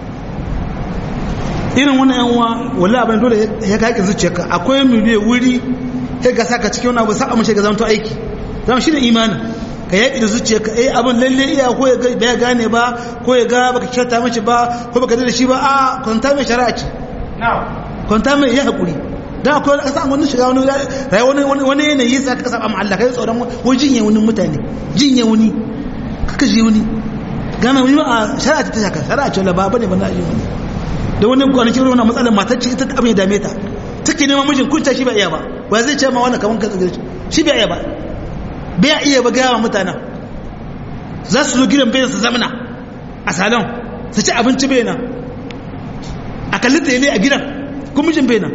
irin wannan yan uwa wallahi abin dole ya ka zuciyarka akwai miliyan wuri sai ga saka cikin wani abu sa amince ga zanto aiki zama shi da imanin ka yaƙi da zuciyarka eh abin lalle iya ko ya ga ya gane ba ko ya ga baka kyauta mace ba ko baka da shi ba a kwanta mai shari'a ce kwanta mai ya haƙuri dan akwai kasa an wani shiga wani rayuwa wani wani yanayi sa ka saba ma Allah kai tsoron wani jinye wani mutane jinye wani kaka ji wani gana wani a shari'a ta shaka shari'a ce ba bane ba na yi wani da wani kwanaki wani matsalar matar ce ita abin ya dame ta take neman mijin kunta shi ba iya ba ba zai ce ma wannan kaman ka shi ba iya ba bai iya ba gaya wa mutanen za su zo gidan bayan su zamana a salon su ci abinci bai nan a kalli tsaye a gidan kuma mijin bai nan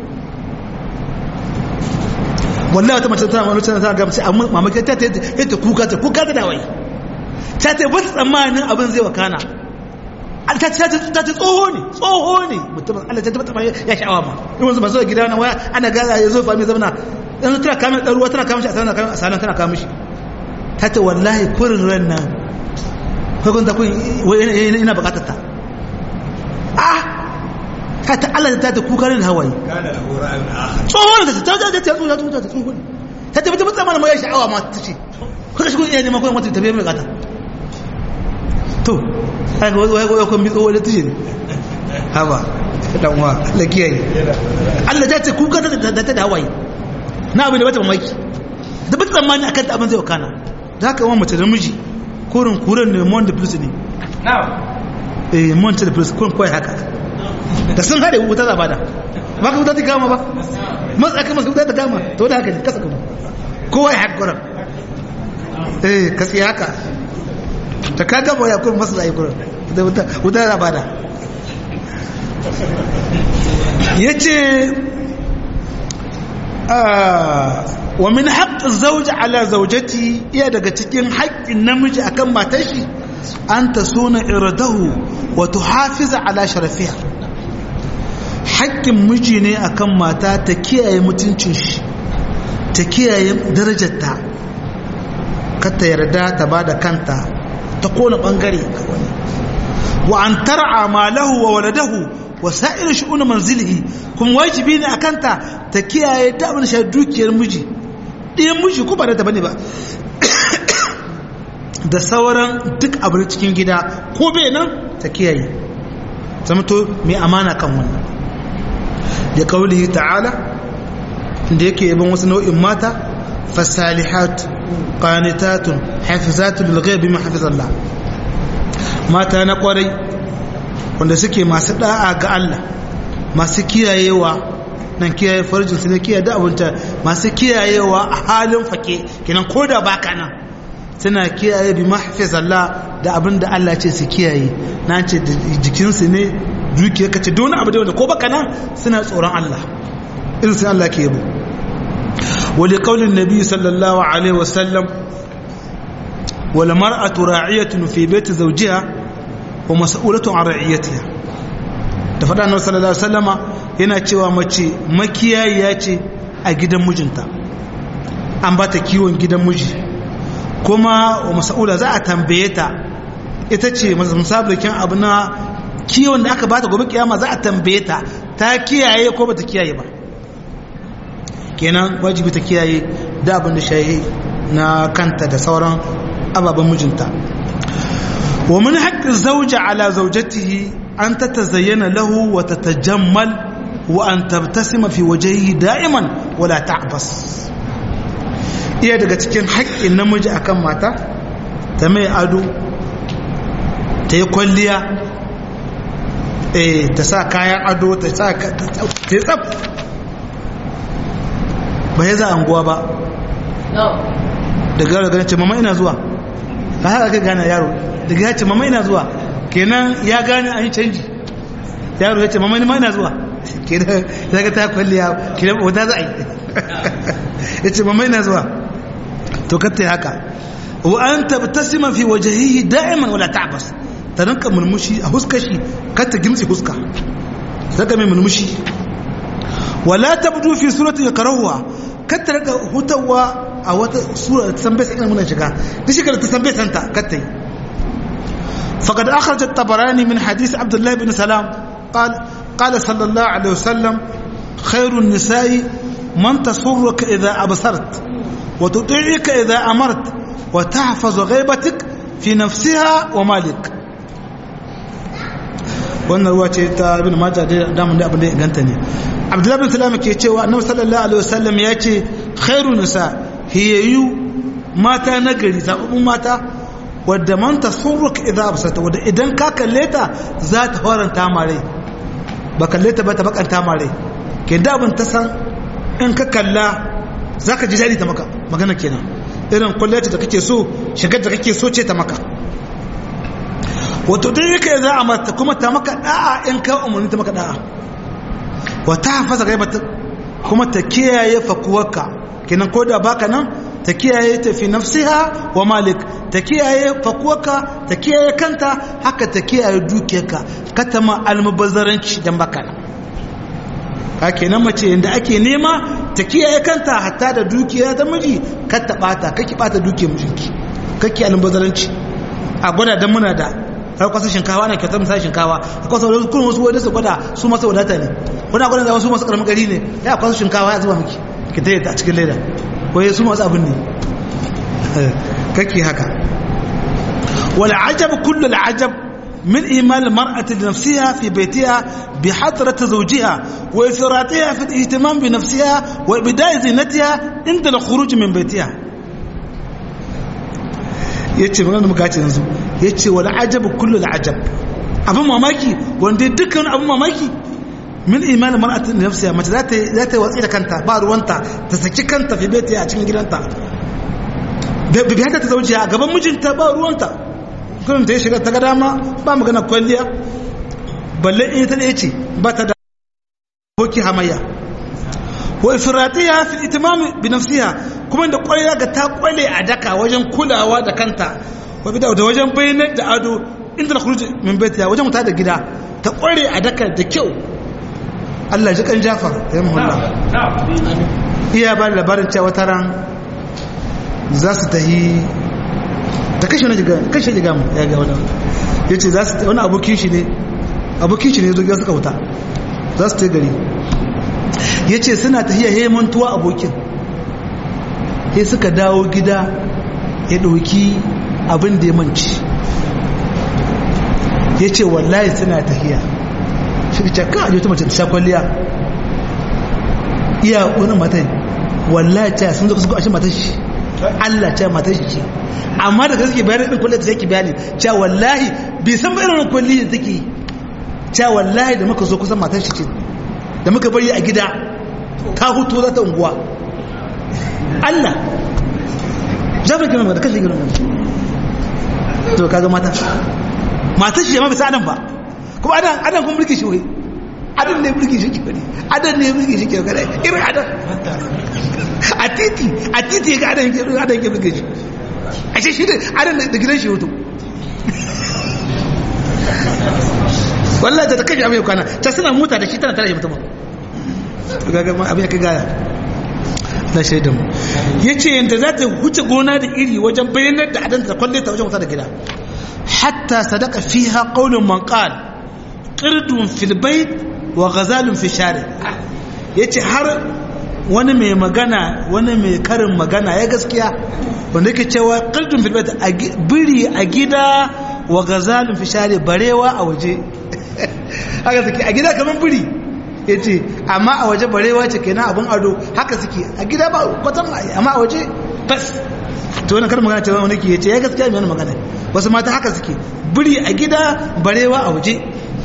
wallahi wata mace tana wani tana ga mace amma mamaki ta ta ta kuka ta kuka ta dawai ta ta ba tsammanin abin zai wakana ta ta ta tsoho ne tsoho ne mutum Allah ta tabbata ya sha'awa ma in wanzu ba zo gida na waya ana gaza ya zo fa mai zamana yanzu tana kama ɗan ruwa tana kama shi a sanar a sanar tana kama shi ta ce wallahi kurin ran nan kwakwan ta kun ina bukatar ta ah ta ta Allah ta ta kuka da hawaye tsohon ta ta ta ta ta ta ta ta tsohon ta ta ta mana mai sha'awa ma ta ce kuka shi kun iya neman kwan wata tafiya mai bukata to haka wai wai kun bi tsohon da tushe ne haba dan wa Allah kiyaye Allah ta ce kuka ta ta ta hawaye na abin da bata mamaki da bata tsammani akan ta abin zai wakana da haka wani mace da miji kurin kurin ne mon da plus ne eh mon da plus kurin kawai haka da sun haɗe wuta za bada ba ka wuta ta kama ba matsa ka masu wuta ta kama to da haka ne kasa kuma kowa ya haka kurin eh kasi haka ta ka gaba ya kurin masu zai kurin da wuta za bada ya ce wa min haƙƙin zauji ala zaujati iya daga cikin haƙƙin namiji akan matar shi an ta suna iradahu wa tuhafiza ala sharafiha haƙƙin miji ne akan mata ta kiyaye mutuncin shi ta kiyaye darajarta ka ta yarda ta ba da kanta ta kona ɓangare wa an tar'a malahu wa waladahu wa sa'ir shu'un manzilihi kuma wajibi ne akanta ta kiyaye ta abin shi dukiyar miji ɗiyan miji ko ba da bane ba da sauran duk abin cikin gida ko bai nan ta kiyaye zama to mai amana kan wannan da kaulihi ta'ala da yake yaban wasu nau'in mata fasalihat qanitatun hafizatun lil ghaibi ma hafizallah mata na kwarai wanda suke masu da'a ga Allah masu kiyayewa nan kiyaye farjin su ne kiyaye da abunta masu kiyayewa a halin fake kenan ko da baka nan suna kiyaye bi mahfiz Allah da abin da Allah ce su kiyaye na ce da jikinsu ne dukiyar ka ce don abu da wanda ko baka nan suna tsoron Allah irin sun Allah ke yabo wali qaulin nabi sallallahu alaihi wasallam wal mar'atu ra'iyatun fi baiti zawjiha wa mas'ulatu an ra'iyatiha da faɗa annabi sallallahu alaihi wasallama yana cewa mace makiyayiya ce a gidan mijinta an ba ta kiwon gidan miji kuma wa mas'ula za a tambaye ta ita ce musablikin abu na kiwon da aka ba ta gobe kiyama za a tambaye ta ta kiyaye ko ba ta kiyaye ba kenan wajibi ta kiyaye da abin da shayi na kanta da sauran ababen mijinta ومن حق الزوجة على زوجته أن تتزين له وتتجمل وأن تبتسم في وجهه دائما ولا تعبس iya daga cikin haƙƙin namiji akan mata ta mai ado ta yi kwalliya ta sa kayan ado ta sa ta yi tsab ba ya za anguwa ba daga yaro ganin ce mama ina zuwa ba haka ka gane yaro daga ya ce mama ina zuwa kenan ya gane an yi canji yaro ya ce mama ina zuwa kenan ya ga ta kwalliya kenan wata za a yi ya ce mama ina zuwa to katta ya haka wa an tabtasima fi wajhihi da'iman wala ta'bas ta rinka murmushi a huskar shi katta gimtsi huska daga mai murmushi wala tabdu fi surati yakrahuha katta rika hutawa a wata sura ta san bai sai muna shiga duk shekara ta san bai santa katta yi faqad akhraj at-tabarani min hadith abdullah ibn salam قال قال صلى الله عليه وسلم خير النساء من تسرك إذا أبصرت وتطيعك إذا أمرت وتحفظ غيبتك في نفسها ومالك wannan ruwa ce ta ibn majah da damun da abin da ya ganta ne abdullahi bin salam ke cewa annabi sallallahu alaihi wasallam ya ce khairu nisa hiyayu mata na gari zababbun mata wadda man tasurruka idza absata wadda idan ka kalle ta za ta faranta mare ba kalle ta ba ta bakanta mare ke da abin ta san in ka kalla zaka ji dadi ta maka magana kenan irin kullata da kake so shigar da kake so ce ta maka wato dai yake za a mata kuma ta maka da'a in ka umarni ta maka da'a wata hafasa gaibata kuma ta kiyaye fakuwarka kenan ko da baka nan ta kiyaye ta fi nafsiha wa malik ta kiyaye fakuwarka ta kiyaye kanta haka ta kiyaye dukiyarka kata ma almubazzaranci dan baka nan ka kenan mace inda ake nema ta kiyaye kanta hatta da dukiya ta miji kar ta bata kake bata dukiyar mijinki kake almubazzaranci a gwada dan muna da har kwasa shinkawa na kyautar misali shinkawa a kwasa wadda kuma wasu wadda su gwada su masu wadata ne wani gwada da wasu masu karamin gari ne ya kwasa shinkawa ya zuba miki ki ta a cikin leda ko su masu abin ne kake haka wal ajab kullu al ajab من إيمان المرأة لنفسها في بيتها بحضرة زوجها وإفراطها في الاهتمام بنفسها وإبداء زينتها عند الخروج من بيتها yace magana da muka ce yanzu yace wal ajab kullu al ajab abin mamaki wanda dukkan abin mamaki min iman mar'atin nafsiha mace za ta za ta watsi da kanta ba ruwanta ta saki kanta fi baiti a cikin gidanta da bi haka ta zauce a gaban mijinta ba ruwanta kullum ta shiga ta ga dama ba magana kwalliya balle in ta ce ba ta da boki hamayya wa ifratiha fi itimam bi nafsiha kuma da kwalliya ga ta kwale a daka wajen kulawa da kanta wa bi da wajen bayyana da ado inda na khuruj min baitiha wajen muta da gida ta kware a daka da kyau Allah ji kan Jafar ya muhalla iya ba labarin cewa wata ran za su tahi ta kashe wani kashe jiga mu ya ga wani yace za su wani abokin shi ne abokin shi ne zo suka wuta za su ta gari ya ce suna tafiya ya mantuwa abokin ya suka dawo gida ya ɗauki abin da ya manci ya ce wallahi suna tafiya shi ce ka ajiye ta mace ta sha kwalliya iya wani matan wallahi ta sun zaka su ashe matan shi Allah ta matan shi ce amma daga suke bayani ɗin kwalliya ta sai ki bayani cewa wallahi bai san bayan wani kwalliya da take cewa wallahi da muka zo kusan matan shi ce da muka bari a gida ta hutu za ta unguwa Allah jami'in gina da kashe gina to kaga mata mata shi ma bisa adam ba kuma adam adam kuma mulki shi wai adam ne mulki shi ke adam ne mulki shi ke gane irin adam a titi a titi ga adam ke adam ke mulki shi a shi shi da adam da gidan shi hutu wallahi da kashe abin kwana ta suna mota da shi tana tare da mutum gaga abin ya kai gaya na shaidan mu ya ce yadda za ta wuce gona da iri wajen bayanar da adanta da kwalle ta wajen wata da gida hatta sadaka fiha qaulun man qal qirdun fil bayt wa ghazalun fi shari yace har wani mai magana wani mai karin magana ya gaskiya wanda yake cewa qirdun fil bayt biri a gida wa ghazalun fi shari barewa a waje haka suke a gida kamar biri ya ce amma a waje barewa ce kenan abin ado haka suke a gida ba kwatan amma a waje bas to wani kar magana cewa wani ke ya ce ya gaskiya mai wani magana wasu mata haka suke biri a gida barewa a waje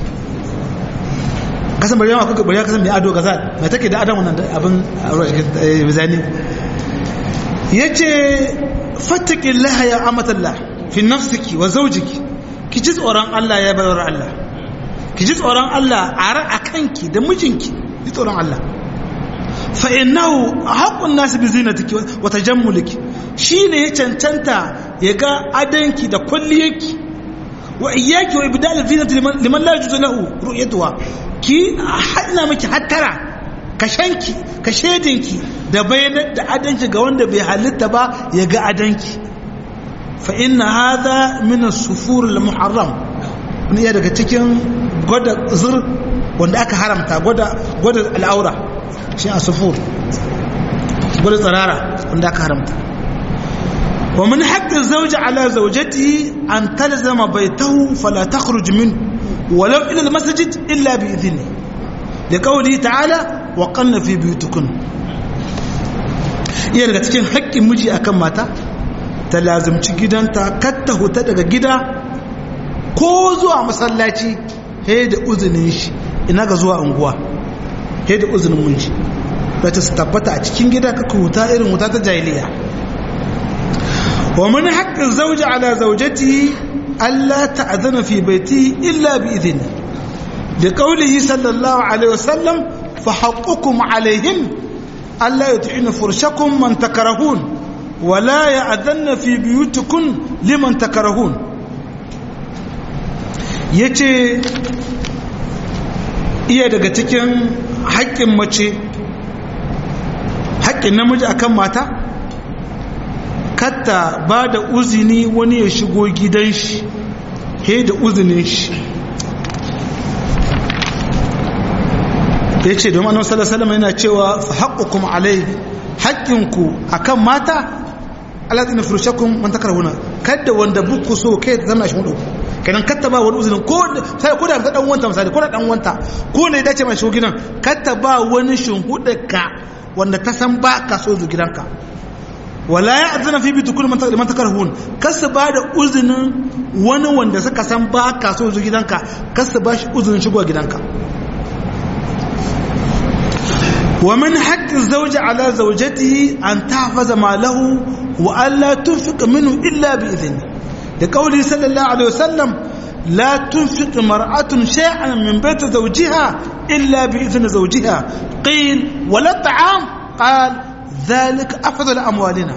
kasan barewa kuka barewa kasan mai ado gaza mai take da adam wannan abin bizani ya ce fattakin laha ya amatallah fi nafsiki wa zaujiki ki ji tsoron Allah ya bayar Allah ki ji tsoron Allah a kanki da mijinki ji tsoron Allah fa innahu haqqun nas bi zinatiki wa tajammuliki shine ya cancanta ya ga adanki da kulliyarki wa iyyaki wa ibdal zinati liman la yajuzu lahu ru'yatuha ki hadna miki hattara ka shanki ka shedinki da bayanar da adanki ga wanda bai halitta ba ya ga adanki fa inna hadha min as-sufur al-muharram ne daga cikin gwada zur wanda aka haramta gwada gwada al'aura shi as-sufur gwada tsarara wanda aka haramta wa min haqqi az-zawji ala zawjatihi an talzama baytahu fala takhruj minhu walau ila al-masjid illa bi idhnihi liqawlihi ta'ala wa qanna fi buyutikunna iya daga cikin haƙƙin miji akan mata ta lazimci gidanta katta huta daga gida ko zuwa masallaci he da uzinin shi ina ga zuwa unguwa he da uzinin miji ta su tabbata a cikin gida kaka huta irin huta ta jahiliya wa man haqqin zawji ala zawjatihi alla ta'zana fi baiti illa bi idhni da qawlihi sallallahu alaihi wasallam fa haqqukum alaihim ألا يطعن فرشكم من تكرهون ولا يأذن في بيوتكم لمن تكرهون yace iya daga cikin haƙƙin mace haƙƙin namiji akan mata katta ba da uzini wani ya shigo gidan shi he da uzinin shi ya ce domin annabi sallallahu alaihi yana cewa fa haqqukum alai haqqinku akan mata alati na furushakum man takrahuna kada wanda buku so kai ta zama shi mudu kenan katta ba wani uzurin ko sai ko da ta dan wanta misali ko da dan wanta ko ne dace mai shigo gidan katta ba wani shinhuda ka wanda ta san ba ka so zu gidanka wala ya azana fi bi tukul man takrahun kasu ba da uzinin wani wanda suka san ba ka so zu gidanka kasu ba shi uzurin shigo gidanka ومن حق الزوج على زوجته أن تحفظ ماله وألا تنفق منه إلا بإذنه لقوله صلى الله عليه وسلم لا تنفق مرأة شيئا من بيت زوجها إلا بإذن زوجها قيل ولا الطعام قال ذلك أفضل أموالنا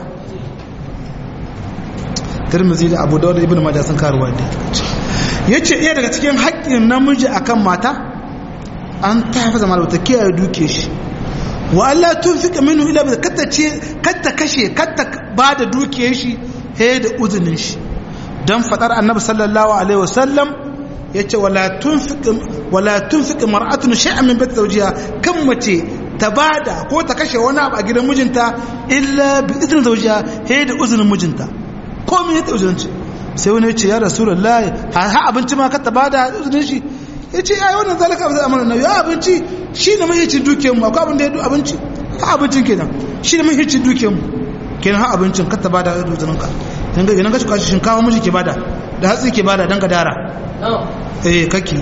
ترمزي أبو داود ابن ماجه sun karuwa da yace iya daga cikin haƙƙin namiji akan mata an ta hafa zama da kiyaye duke shi wa Allah tun fika minu ila bi katta ce katta kashe katta ba da dukiyar shi he da uzunin shi dan fadar annabi sallallahu alaihi wasallam yace wala tunfiq wala tunfiq mar'atun shay'an min bayt zawjiha kan mace ta bada ko ta kashe wani abu a gidan mijinta illa bi idnin zawjiha he da uzunin mijinta ko me ta uzunin shi sai wani yace ya rasulullahi ha abinci ma ka ta bada uzunin shi yace ai wannan zalika abin amana na ya abinci shi ne mahicin dukiyarmu akwai abin da ya du abinci ha abincin kenan shi ne mahicin dukiyarmu kenan ha abincin ka ta bada uzunin ka dan ga idan ka shuka shinkafa miji ke bada da hatsi ke bada dan ka dara eh kake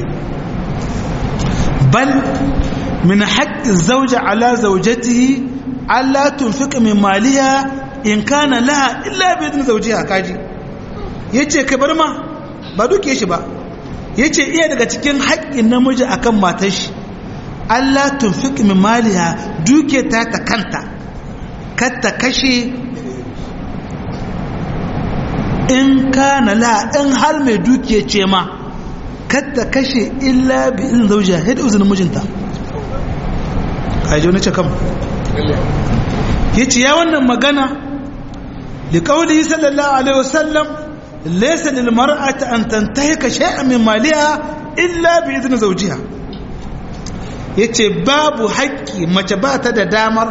bal min haqqi zawja ala zawjatihi alla tunfiqa min maliha in kana laha illa bi idni zawjiha kaji yace kai bar ma ba duke shi ba yace iya daga cikin haƙƙin namiji akan matar shi Allah tunfiq min maliha duke ta ta kanta katta kashe in kana la in har mai duke ce ma katta kashe illa bi izin zaujiya sai da izinin mijinta kaji wani ce kam ya ce ya wannan magana da kawai sallallahu alaihi wasallam laysa lil mar'ati an tantahika shay'an min maliha illa bi izinin zaujiha yace babu haƙƙi mace ba ta da damar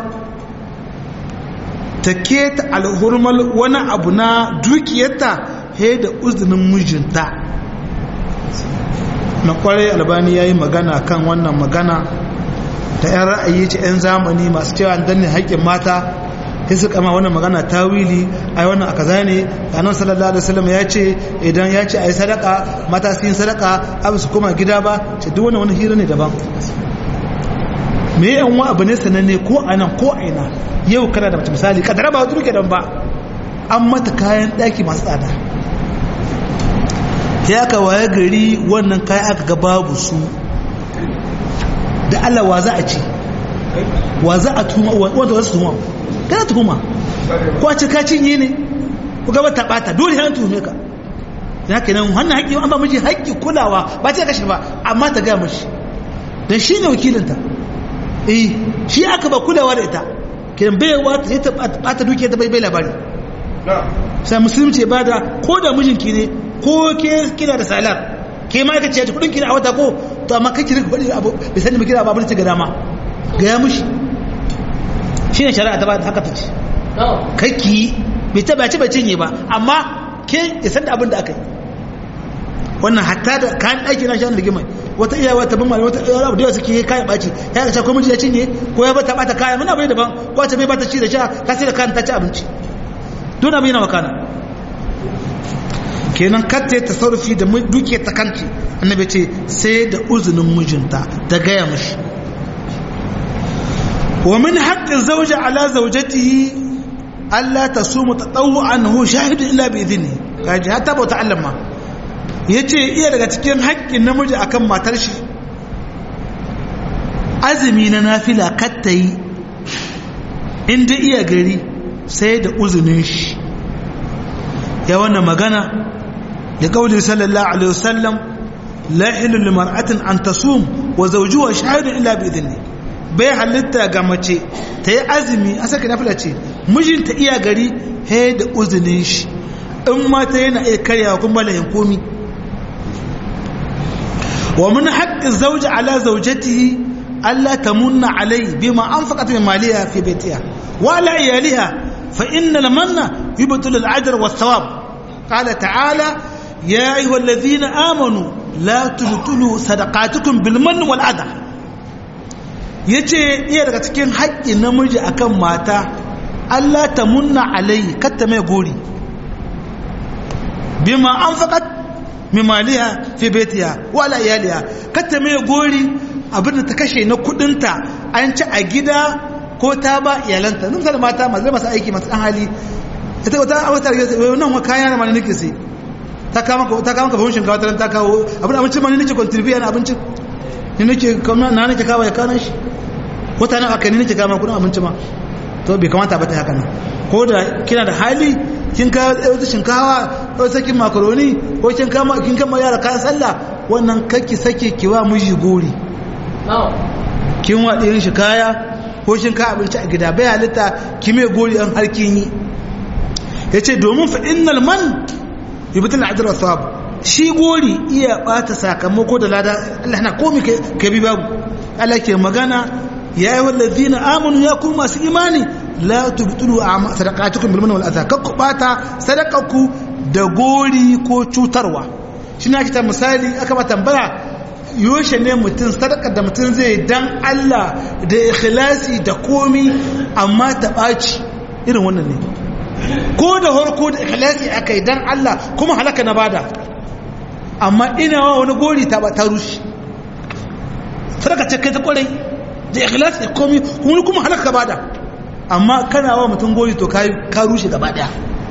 ta keta alhurmal wani abu na dukiyarta he da uzinin mijinta na kwarai albani ya yi magana kan wannan magana ta 'yan ra'ayi ce 'yan zamani masu cewa danne haƙƙin mata sai su kama wannan magana ta wili ai wannan a kaza ne annabi sallallahu alaihi wasallam ya ce idan ya ce ai sadaka mata su yin sadaka abu su koma gida ba ce duk wannan wani hira ne daban me yan wa abu ne sananne ko a nan ko a ina yau kana da mace misali kadara ba wata duke dan ba an mata kayan daki masu tsada ya aka waye gari wannan kayan aka ga babu su da Allah wa za a ci wa za a tuma wanda wasu tuma kana tuhuma ko a ce ka cinye ne ku gaba ta bata dole han tuhume ka ya kenan wannan haƙƙi an ba miji haƙƙi kulawa ba ce kashe ba amma ta ga mishi dan shine wakilinta eh shi aka ba kulawa da ita kiran baiwa ta ta bata duke ta bai bai labari sai musulunci ba da ko da mijinki ne ko ke kina da salar ke ma ka ce kudin kina a wata ko to amma kai ki rika faɗi abu bai sani ba kira ba abin da ga dama ga ya mushi shine shari'a ta ba haka ta ce kai ki bai ta bace bai cinye ba amma ke ya san da abin da aka yi wannan hatta da kayan ɗaki na shan rigimai wata iya wata bin mali wata abu da yawa suke kayan ɓaci ya ga ko miji ya cinye ko ya bata bata kaya muna bai daban ko ta bai bata ci da sha ka sai da kayan ta ci abinci don abin yana makana kenan katta ta sarrafi da duke ta kanci annabi ce sai da uzunin mijinta ta gaya mashi wa min haƙƙin zauja ala zaujatihi Allah ta so mu tadawu anhu shahidu illa bi idni kaji hatta bauta Allah ma yace iya daga cikin haƙƙin namiji akan matar shi azumi na nafila katta yi inda iya gari sai da uzunin shi ya wannan magana da kauli sallallahu alaihi wasallam la hilu limar'atin an tasum wa zawjuha shahidun illa bi idni bai halitta ga mace ta yi azumi a saka nafila ce mijinta iya gari he da uzunin shi in mata yana iya karyawa kuma lahin komi wa min haqqi zawji ala zawjatihi alla tamunna alai bima anfaqat min maliha fi baytiha wa ala iyaliha fa inna lamanna yubtilu al-ajr was-thawab qala ta'ala ya ayyuhalladhina amanu la tubtilu sadaqatukum bil manni wal adha ya ce iya daga cikin haƙƙin namiji akan mata Allah ta munna alai katta mai gori bima an faƙat mimaliya fi betiya wala iyaliya katta mai gori abinda ta kashe na kudinta an ci a gida ko ta ba iyalanta nun misali mata masu masu aiki masu ɗan hali ita wata wata rage nan wa kayan na mani nake sai ta kama ka fahimshin shinkawa ta kawo abin abincin mani nake contribute na abincin ni nake na nake kawo ya kanan shi wata nan aka ni nake kama kudin abinci ma to bai kamata ba ta haka nan ko da kina da hali kin ka wata shinkawa ko sakin makaroni ko kin kama kin kama yara kayan sallah wannan kake sake ki wa miji gori kin wa ɗirin shi kaya ko shin ka abinci a gida bai halitta ki mai gori an har kin yi yace domin fa innal man yubtil ajr wa thawab shi gori iya bata sakamako da lada Allah na komi ka bi babu Allah ke magana ya yi wallazina amanu ya ku masu imani la tubtulu sadaqatukum bil manni wal adha kakku bata sadaqaku da gori ko cutarwa shine ake ta misali aka ba tambaya yoshe ne mutum sadaka da mutum zai dan Allah da ikhlasi da komi amma ta baci irin wannan ne ko da harko da ikhlasi akai dan Allah kuma halaka na bada amma ina wa wani gori ta ta rushe sadaka ce kai ta kwarai da ikhlas da komai kuma kuma halaka bada amma kana wa mutum gori to kai ka rushe gaba daya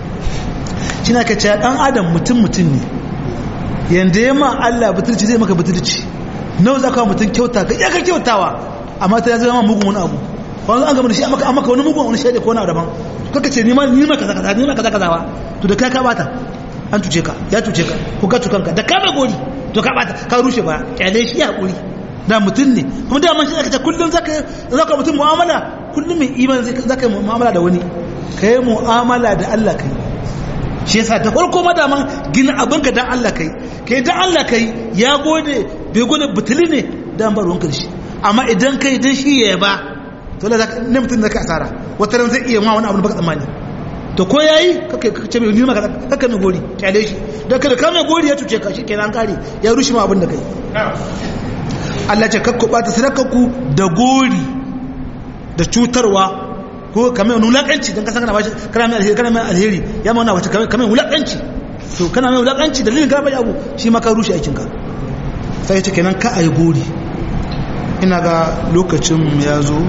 shi na kace dan adam mutum mutum ne yanda ya ma Allah butulci zai maka butulci nawa za ka mutum kyauta ka iya ka kyautawa amma ta zama mugun wani abu wani an gama da shi amma ka wani mugun wani shaida ko wani daban kaka ce ni ma ni ma kaza kaza ni ma kaza kaza wa to da kai ka bata an tuce ka ya tuce ka ko ka tukanka da ka mai gori to ka bata ka rushe ba kyale shi ya hakuri da mutum ne kuma da man shi aka ce kullum zaka zaka mutum mu'amala kullum mai imani zaka yi mu'amala da wani kai mu'amala da Allah kai shi yasa da farko ma da man gina abinka dan Allah kai kai dan Allah kai ya gode bai gode butuli ne dan bar wanka shi amma idan kai dan shi ya ba to la ne mutum da ka asara wata ran zai iya ma wani abu da baka tsammani to ko yayi kake kace mai nima kaka mai gori kyale shi da kada ka mai gori ya tuce ka shi kenan kare ya rushe ma abin da kai Allah ce kakku bata sadakarku da gori da cutarwa ko kamar wani wulakanci don kasan kana bashi kana mai alheri kana mai alheri ya mauna wace kamar wulakanci to kana mai wulakanci dalilin kana bai abu shi ma ka rushe aikinka sai ya ce kenan ka ayi gori ina ga lokacin ya zo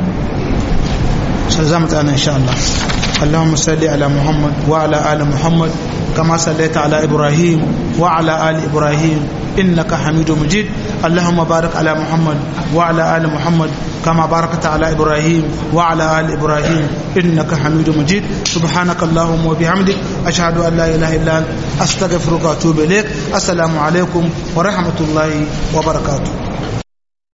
sai za mu tsaya insha Allah اللهم صل على محمد وعلى آل محمد كما صليت على إبراهيم وعلى آل إبراهيم إنك حميد مجيد اللهم بارك على محمد وعلى آل محمد كما باركت على إبراهيم وعلى آل إبراهيم إنك حميد مجيد سبحانك اللهم وبحمدك أشهد أن لا إله إلا أنت أستغفرك وأتوب إليك السلام عليكم ورحمة الله وبركاته